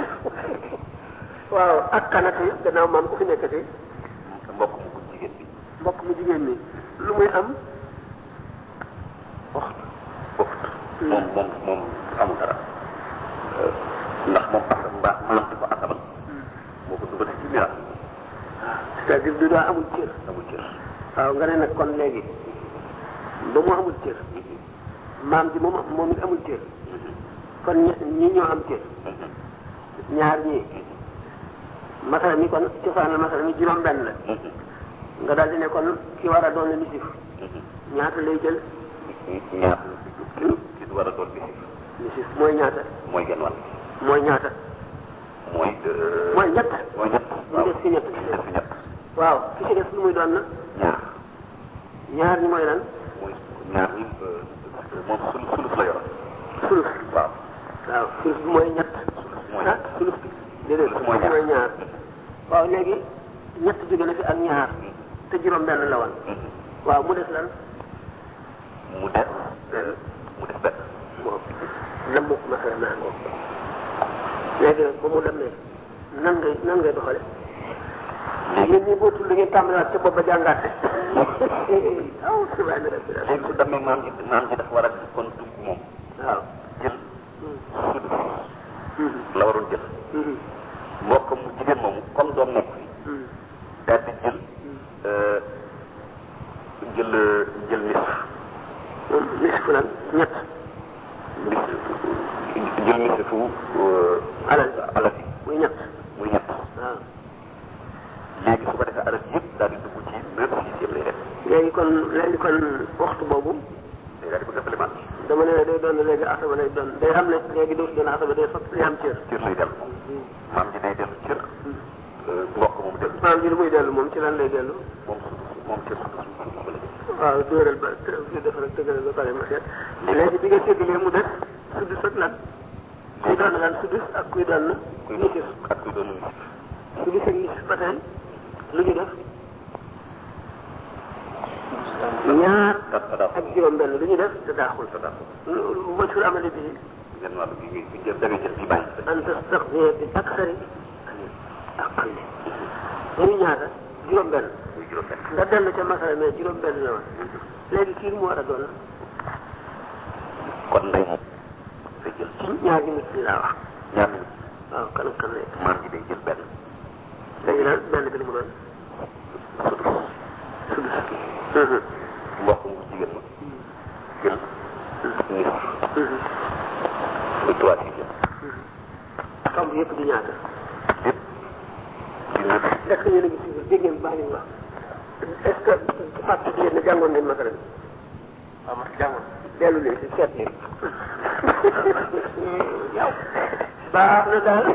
waaw ak kanati gannaaw maam ku fi nekkati mbokk mu gudd jigéen bi mbokk mu jigéen mi lu muy am waxtu waxtu moom moom moom amul dara ndax moom asal mbaa maam di ko asabal moo ko dugal ci miraas c'est-à-dire du daa amul cër amul cër waaw nga ne nag kon léegi ba mu amul cër maam ji moom moom it amul cër kon ñi ñii ñoo am cër ñaar ñii masala mi kon cosaan la masala mi juróom benn la nga daal di ne kon ki war a doon la nisif ñaata lay jël ñaar ki ki war a doon bi nisif mooy ñaata mooy genn wàll mooy ñaata mooy mooy ñett mooy ñett mu des ci ñett def fi ñett waaw ki ci des lu muy doon na ñaar ñaar ñi mooy lan mooy ñaar ñi moom sulus sulus la yor sulus waaw waaw sulus bi mooy ñett mooy ah sulus bi déedéet Sulus mooy ñaar. mooy ñaar waaw léegi ñett jóge na fi ak ñaar te juróom benn la woon waaw mu des lan mu des mu des benn moom lam mu masala naa ko léegi nag ba mu demee nan ngay nan ngay doxale yéen ñi boo tudd ngeen tàmbaliwaat ca bopp ba jàngaat aw subhaana rabbil léegi su demee maam ji maam ji dafa war a kon dugg moom waaw jël sudus la waroon jël mbokkam mu jigéen moomu comme doom nekk fi daal di jël jël jël nisf nisfu lan ñett nisf jël nisfu alal alal yi muy ñett muy ñett waaw léegi su ko defee alal yëpp daal di dugg ci neuf sixième lay def léegi kon léegi kon waxtu boobu day daal di bëgg a fële dama ne day doon léegi asaba lay doon day am ne léegi dootu doon asaba day fab day am cër cër lay dellu maam ji day dellu cër mbokk moom dellu maam ji lu muy dellu moom ci lan lay dellu moom sudus moom cër sudus sudus ba la jël waaw dóoral ba fi def rek tëggal ba pare ma seet léegi bi nga séddalee mu def sudus ak lan kuy doon lan sudus ak kuy doon kuy nisif ak kuy doon nisf sudus ak nisif ba tey lu ñu def ñaar tat tadaaxul ak juróom benn lu ñu def te daaxul tadaaxul wacul amale bi genn wàll gi ngay jël da ngay jël bi bàyyi an tastaxdiya bi aksari aqalli muy ñaata juróom benn muy juróom benn nga dellu ca masala mais juróom benn la woon léegi kii mu war a doon kon ndey moom day jël ci ñaar ñu nit ñi laa wax ñaar minutes waaw kan ak kan lay maam ji day jël benn léegi nag benn bi lu mu doon sudus sudus mbokk mu jigéen ma jël nisf muy trois sixième tomb yëpp di ñaata lépp di neuf est-ce que yéen a ngi suivre dégg ngeen baax li mu wax est-ce que fàtte ngeen ne jàngoon ngeen masala bi waaw man jàngoon dellu leen si seet leen yow baax na daal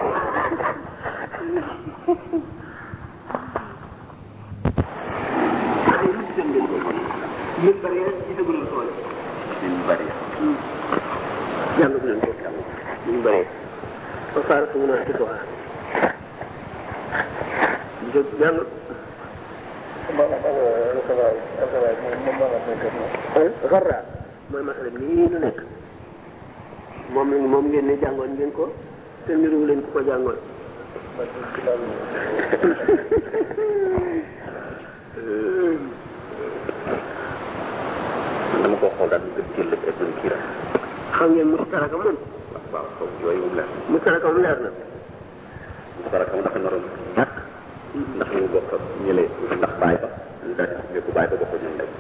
min bari gisagul tool min bari jàng bu leen ko min bari ba faar su mun a ci doxa jóg jàng xarra mooy masala bi nii nu nekk moom la moom ngeen ne jàngoon ngeen ko te niruwu leen ku ko jàngoon dama ko xool daal di jël lépp ak kii rek xam ngeen mustaraka moom waaw waaw yooyu moom leer mustaraka moom leer na mustaraka moom dafa naroon ñàkk ndax ñu bokk ak ñële ndax bàyyi ba ñu daal di ko bàyyi ba bokk ñoom lay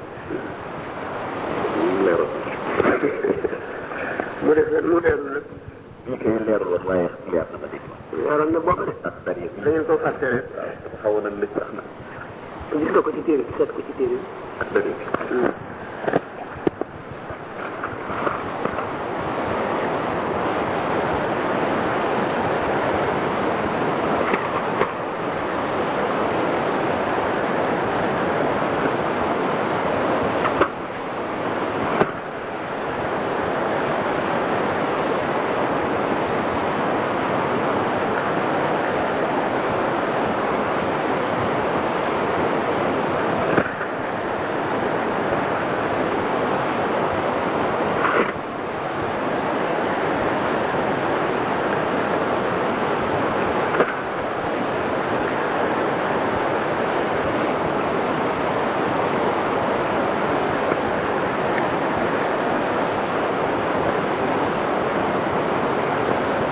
leeroon mu def mu leerul nag ñu koy leerul woon waaye leer na ma dégg leeral na bopp de ak dari da ngeen ko fàtte rek waaw dafa xawoon na lëj sax na gis nga ko ci téere bi seet ko ci téere bi ak dari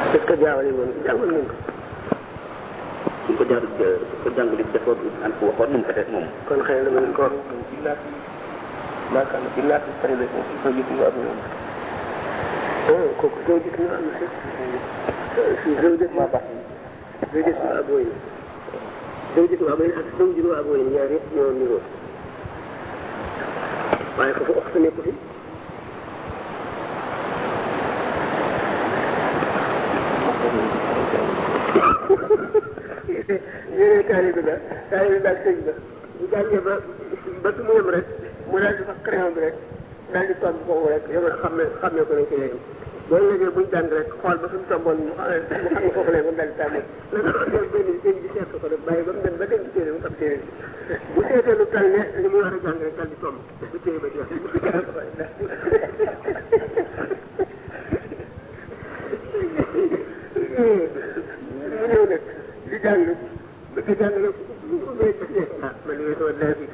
est-ce que jaawale moom jàngal nañ ko suñ ko jaar ko jàngale dafa an ko waxoon moom peut-être moom kon xëy na mën ko wax ما كان بالله تستريد زوجتي وأبنائي ah kooku soo gis nga am na si zawjatu ما بعد zawjatu abooyin zawjatu abooyin ak zawjatu abooyin ñaar yëpp ñoo niroo waaye foofu wax sa nekku fi yéen taalibe la taalibe daal sëñ la bu jàngee ba ba su mu yem rek mu daal di fas crayon bi rek daal di tomb foofu rek yow xam ne xam ne ko nañ ko yéen boo léegi buñ jàng rek xool ba fi mu tomboon mu xam ne mu xam ne foofu la mu daal di tàmbali la nga xam ne benn sëñ bi seet ko rek bàyyi ba mu dem ba dem ci téere mu xam téere bi bu seetee lu tal ne li mu war a jàng rek daal di tomb bu téere ba jeex mu jàng ko mu ñëw nag di jàng ba di jàng nag ah man de sama naa fi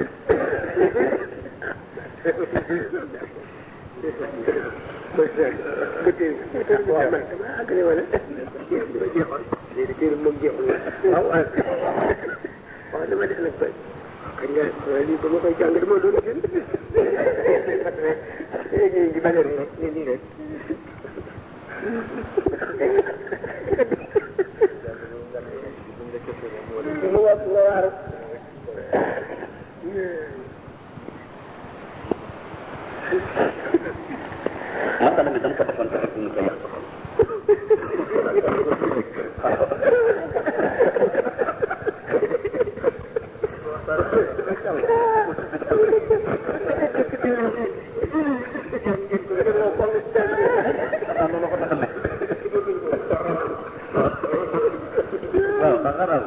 waaw man dama àggale wala dama jeexoon léegi téere moom jeexul waaw waaw waaw dama def nag ba kañ nga lii ba ma koy jàng dama doon gën léegi di bañ a rek ni nii rek mu wax nga waar masala mi dama ko defoon te fekk ñu ko yàq waaw ba xaral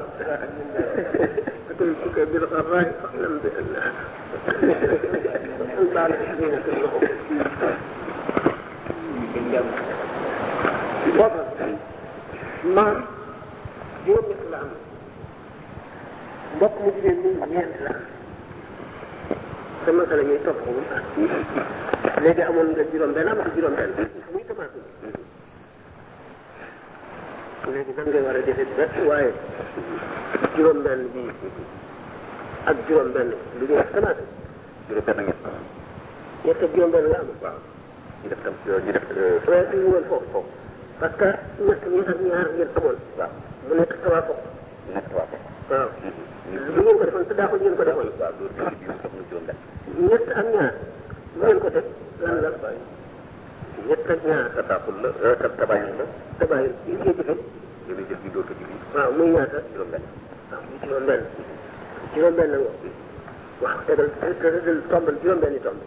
أتيتك بالغراء فاعلم بأن البعض حزينة له وضع maam juróom ñett la am mbokk mu jigéen ñi ñeent la sa masala ñuy topp ko léegi amoon nga juróom benn am nga juróom benn muy commencé léegi nan ngay war a defee ba waaye juróom benn bi ak juróom benn lu ñuy wax commencé juróom benn ngeen ñett ak juróom benn nga am waaw ñu def tam ñu def waaye fi ñu woon foofu foofu parce que ñett ñett ak ñaar ngeen amoon waaw mu nekk tawa foofu nekk waa ko waaw lu ngeen ko defoon te daaxul ngeen ko defoon waaw loolu bi bi sox na juróom benn ñett ak ñaar lu ngeen ko def lan la ñett ak ñaar tabaxul la ta tabayin la tabaay li ngeen jëfe yéen jël bi dootu julli waaw muy ñaata juróom benn waaw muy juróom benn juróom benn nga waaw tegal tegal tombal juróom benn tomb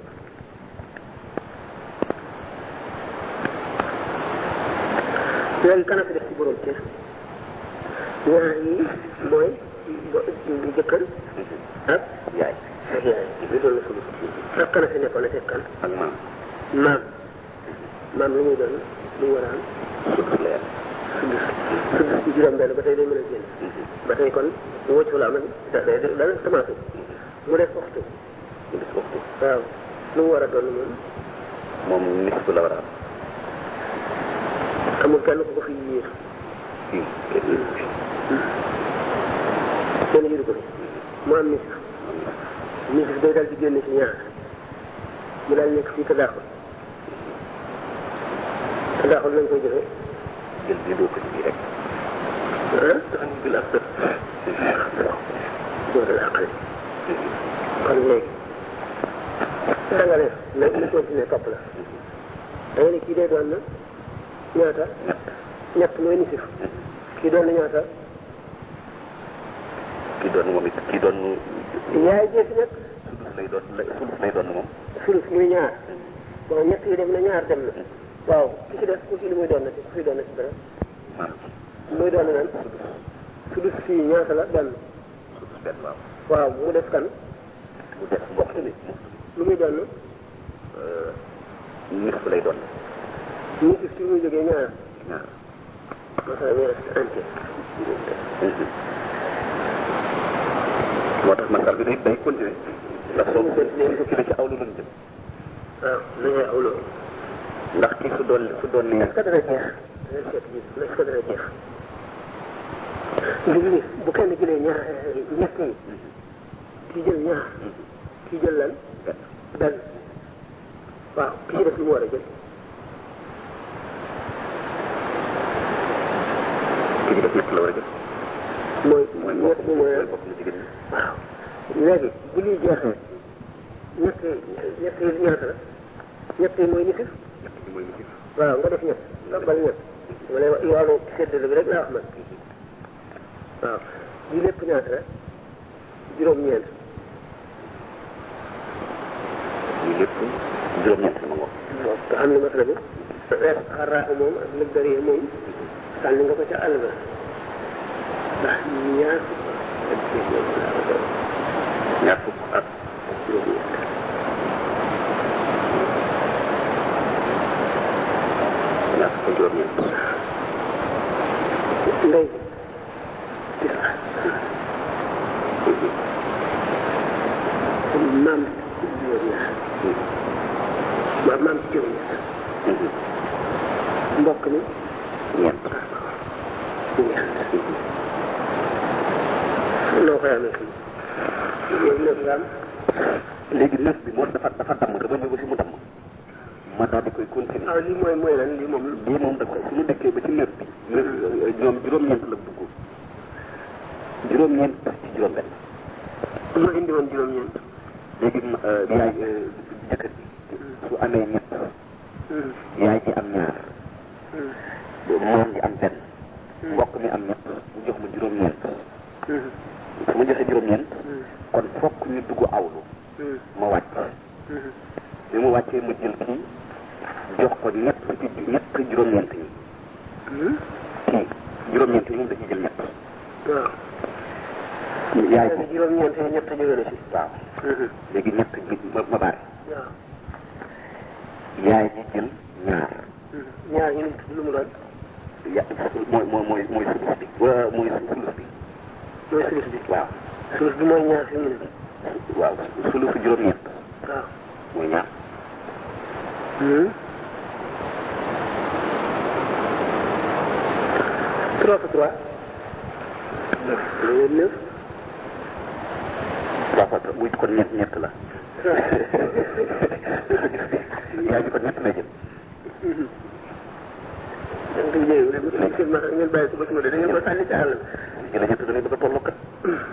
léegi kana fi def ci borom kër ñaar yi mooy bo- jëkkër ak yaay ak yaay li doon na sulu ak kana fi nekkoon ak kan ak maam maam maam lu muy doon lu mu war a am sudus la yàlla sudus sudus ci juróom benn ba tey day mën a génn ba tey kon mu wëcc la amal da day dana commencé mu def waxtu ñu gis waxtu waaw lu mu war a doon moom moom nisf la war a am amul kenn ku ko fi yiir fii kenn yiru ko fi mu am nisif nisif day dal di génn ci ñaar mu daal nekk fii tadaaxul tadaaxul lañ koy jëfee jël bi doo ko ci bii rek ah bil ak sët dootul àqale kon léegi da nga ne nag ñu continuer topp la da nga ne kii day doon na ñaata ñett mooy nisif kii doon na ñaata kii doon moom it kii doon yaay jee fi nekk sudus lay doon lay sudus lay doon moom sulus muy ñaar bon ñett yi dem na ñaar dem na waaw ki ci def ku ci li muy doon na ci ku fi doon na ci dara maam muy doon na nan sulus fii ñaata la benn sudus benn waaw waaw mu def kan mu def mbokk bi lu muy doon nisf lay doon nisif ci muy jógee ñaar ñaar masala muy reste entier moo tax masal bi day day continuer ndax soo ko continuer ko ci awlu lañ jëm waaw na ngay awloo ndax kii su doon su doon ne est-ce que dana jeex dana seet ji la ko dana jeex léegi bu kenn jëlee ñaar ñett yi kii jël ñaar kii jël lan benn waaw ki ci def lu mu war a jël ki ci def ñett la war a jël mooy mooy ñett bi mooy bokk na jigéen ñi waaw léegi bu liy jeexee ñett ñett yi ñaata la ñett yi mooy nisif ñett ñi mooy nisif waaw nga def ñett nga bal ñett ma lay wax wàllu séddale bi rek laa wax man waaw lii lépp ñaata la juróom-ñeent lii lépp juróom-ñett la ma ngoog waaw te xam ne masala bi reet xaraaxu moom ak lëgdari moom sànni nga ko ca àll ba ndax ñaar ñaar fukk ak juróom-ñeent ñaar fukk ak juróom-ñeent ndey gis nga maam juróom-ñaar waaw maam juróom-ñaar mbokk mi ñeent ñeent noo koy amee fii yooyu lépp nga am léegi neuf bi moom dafa dafa damm dama ñëw ba fi mu damm ma daal di koy continuer ah lii mooy mooy lan lii moom lii moom dafa suñu dëkkee ba ci neuf bi neuf ñoom juróom-ñeent la dugg juróom-ñeent ci juróom-benn lu indi woon juróom-ñeent léegi ma yaay jëkkër ji su amee ñett yaay ji am ñaar moom ji am benn mbokk mi am ñett mu jox ma juróom-ñeent su ma joxee juróom-ñeent kon fokk ñu dugg awlu ma wàcc bi mu wàccee ma jël kii jox ko ñett ci ñett juróom-ñeent yi kii juróom-ñeent yi moom da ciy jël ñett waaw yaay léegi ji juróom-ñeent yi ñett jóge na si waaw léegi ñett ji ma ma baare waaw yaay ji jël ñaar ñaar ñu ngi lu mu doon ya mooy mooy mooy mooy sulus bi wa mooy sulus bi mooy sulus bi waaw sulus bi mooy ñaar fi mu ne waaw sulusu juróom-ñeent waaw mooy ñaar trois fois trois neuf loolu neuf trois fois trois muy kon ñett ñett la yaay ji kon ñett lay jël da nga koy jéem rek seen ma ngeen bàyyi ko ba suba de da ngeen ko sànni ci àll jëla ñett da ngay bëgg a tolloo kat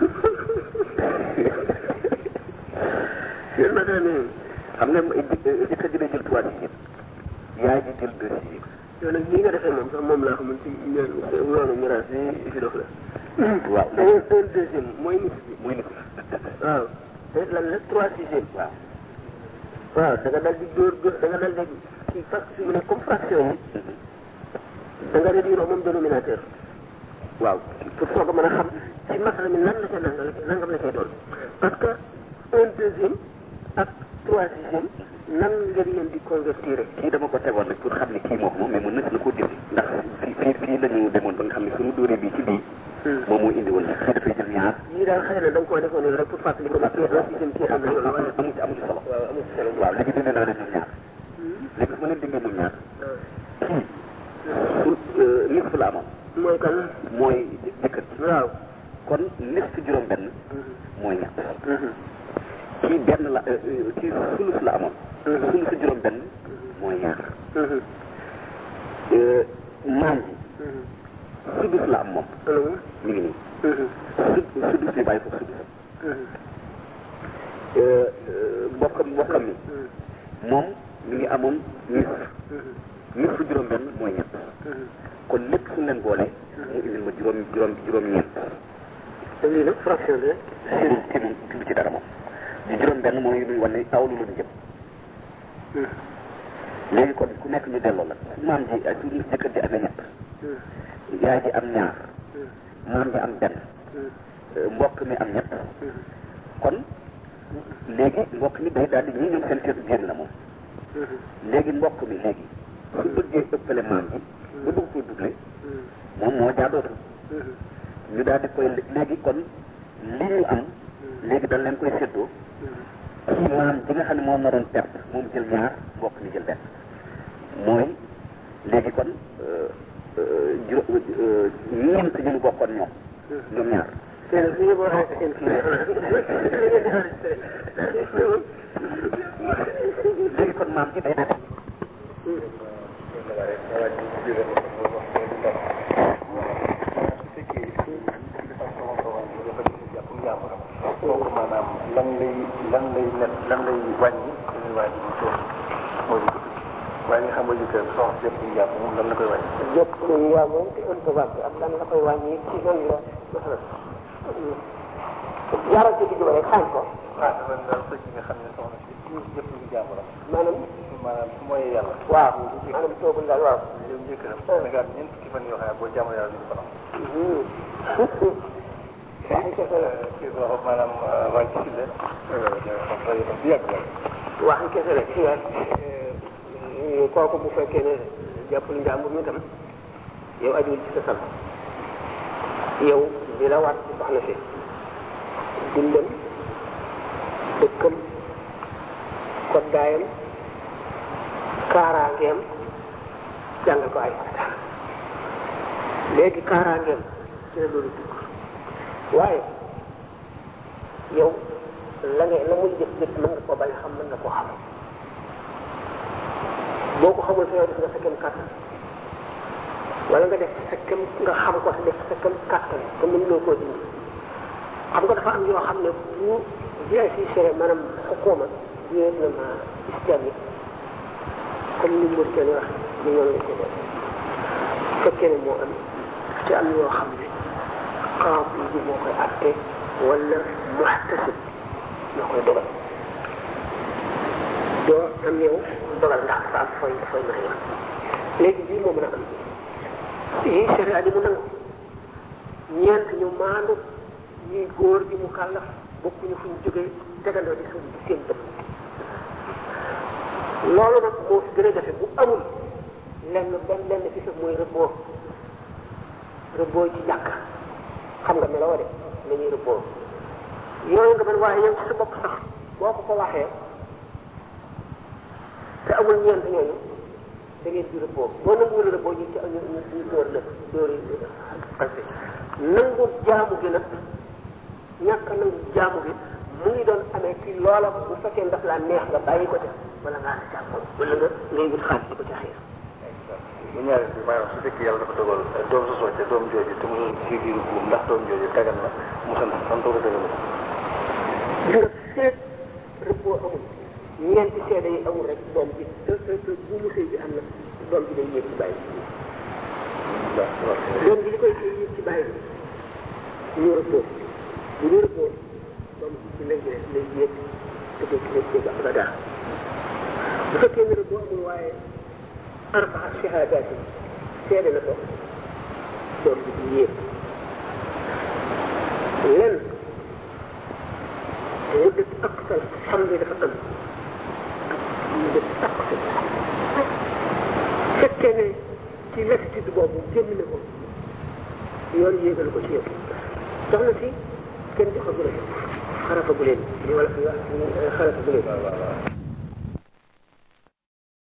seen ma ne xam nga jëkkër ji day jël trois sixième yaay ji jël deux sixième yow nag lii nga defee moom sax moom laa xamul ci yoonu miraas bi fi dof la waaw da ngeen un deuxième mooy nit bi muy nit waaw te lan la trois sixième waaw waaw da nga dal di dóor dóor da nga dal di kii fraction mu ne comme fraction bi da nga réduire moom dénominateur waaw pour soog a mën a xam ci masala mi nan la ca nangam la nangam la cay doon parce que un deuxième ak trois sixième nan nga leen di convertir kii dama ko tegoon rek pour xam ne kii moo ko moom mais mën na na koo dindi ndax fii fii fii la ñu demoon ba nga xam ne suñu dóoree bii ci bii moom moo indi woon kii dafay jël ñaar yii daal xëy na da nga koo defoon nii rek pour fàttali ko kii un sixième kii am na loolu wala amu ci amu ci solo waaw amul solo waaw léegi dindi naa leen ñoom ñaar léegi su ma leen dindee ñoom ñaar kii su nisf la amoon mooy kan mooy jëkkër ji waaw kon nisf juróom benn mooy ñett kii benn la kii sulus la amoon sulus juróom benn mooy ñaar maam ji sudus la am moom mi ngi nii sud sudus ñu bàyyi foofu sudus mbokkam mbokkam mi moom mi ngi amoon nisf nisf juróom benn mooy ñett kon lépp suñ leen boole mu indil ma juróom juróom juróom ñeent te lii nag fraction bi ci ci moom ci ci dara moom di juróom benn mooy luy wane tawlu luñu jëm léegi kon ku nekk ñu delloo la su maam ji ak su jëkkër ji amee ñett yaay ji am ñaar maam ji am benn mbokk mi am ñett kon léegi mbokk mi day daal di ñii ñoom seen cër génn na moom léegi mbokk mi léegi su bëggee ëppale maam ji ba bëgg ko doublé moom moo jaadootu ñu daal di koy léegi kon li ñu am léegi dañ leen koy séddoo kii maam ji nga xam ne moom na doon perte moom jël ñaar mbokk mi jël benn mooy léegi kon juróom ñeent ñu ñu bokkoon ñoom ñoom ñaar seen li nga boo xamante seen kii léegi kon maam ci day na kooku maanaam lan lay lan lay net lan lay wàññi suñuy wàññi bu toog mooy bu waaye nga xam nga jëkkër soxna jëpp ñu jàpp moom lan la koy wàññi jëpp waaw moom ci improbable ak lan la koy wàññi ci nan la masalan yaral ci digg ba rek xaañ ko ah dama daal sëcc nga xam ne soxna si tuur jëpp ñu jàpp la maanaam maanaam su mooy yàlla waaw maanaam toogul daal waaw yow jëkkëram Sénégal ñeent fukki fan yoo xam ne boo jàmm yàlla duñu ko nam waxi kese la kii ko wax maanaam wàññi si la bi yàgg la waxi kese la ci waat kooku bu fekkee ne jàppul njàmbur mi tam yow ajuwul ci sa sal yow di la waat ci soxna si dundam dëkkam koddaayam kaaraangeem jàngal ko ay farata léegi kaaraangeem ci la loolu dugg waaye yow la nga la muy jëf jëf mën nga koo bañ a xam mën nga koo xam boo ko xamul sa yow def nga sa kem kàttan wala nga def sa kem nga xam ko te def sa kem kàttan te mën loo koo dindi xam nga dafa am yoo xam ne bu bien si sere maanaam xukuma gouvernement islamique comme ni Mauritanie wax ni noonu la ko def fekkee ne moo am te am yoo xam ne qaadi bi moo koy atte wala muhtasib moo koy dogal doo am yow dogal ndax dafa am fooy fooy mën a yem léegi bii moo mën a am yii sharia di mu nangu ñeent ñu maandu ñuy góor di mu kàllaf bokkuñu fu ñu jógee tegandoo di suuf di seen bët loolu nag moo fi gën a jafe bu amul lenn benn lenn fi sax mooy rëbboo rëbboo ci jàkka xam nga meloo de nañuy rëbboo yooyu nga mën waaye yow ci sa bopp sax boo ko ko waxee te amul ñeent ñooñu da ngeen di rëbboo boo nanguwul rëbboo ñu ci ñu ñu ñu dóor la dóor yi parce que nangu jaamu gi nag ñàkk a nangu jaamu gi mu ngi doon amee ci loola bu fekkee ndaf laa neex nga bàyyi ko te wala ngaa la jàppoon wala nga ngay wut xaalis di ko ca xiir bu ñaareel bi maanaam su fekkee yàlla dafa dogal doom sa socce doom jooju te mu ci biiru buum ndax doom jooju dagan na mu sant sant ko dagan na li nga seet rëbboo amul ñeenti seede yi amul rek doom bi te te te bu mu sëy bi am na doom bi day yéeg ci bàyyi doom bi li koy yéeg ci bàyyi bi ñu rëbboo bu ñu rëbboo doom bi ci lay lay lay yéeg te doo ci lay ba ba daa bu fekkee ne rëbboo amul waaye arbaa shahadaat yi seede na ko doom bi di yéeg lenn مدة أقصى الحمل dafa am مدة أقصى fekkee ne ci latitude boobu génn na ko yoon yéegal ko ci yow soxna si kenn joxagu la xarafa bu leen li wala fi wax xarafa bu leen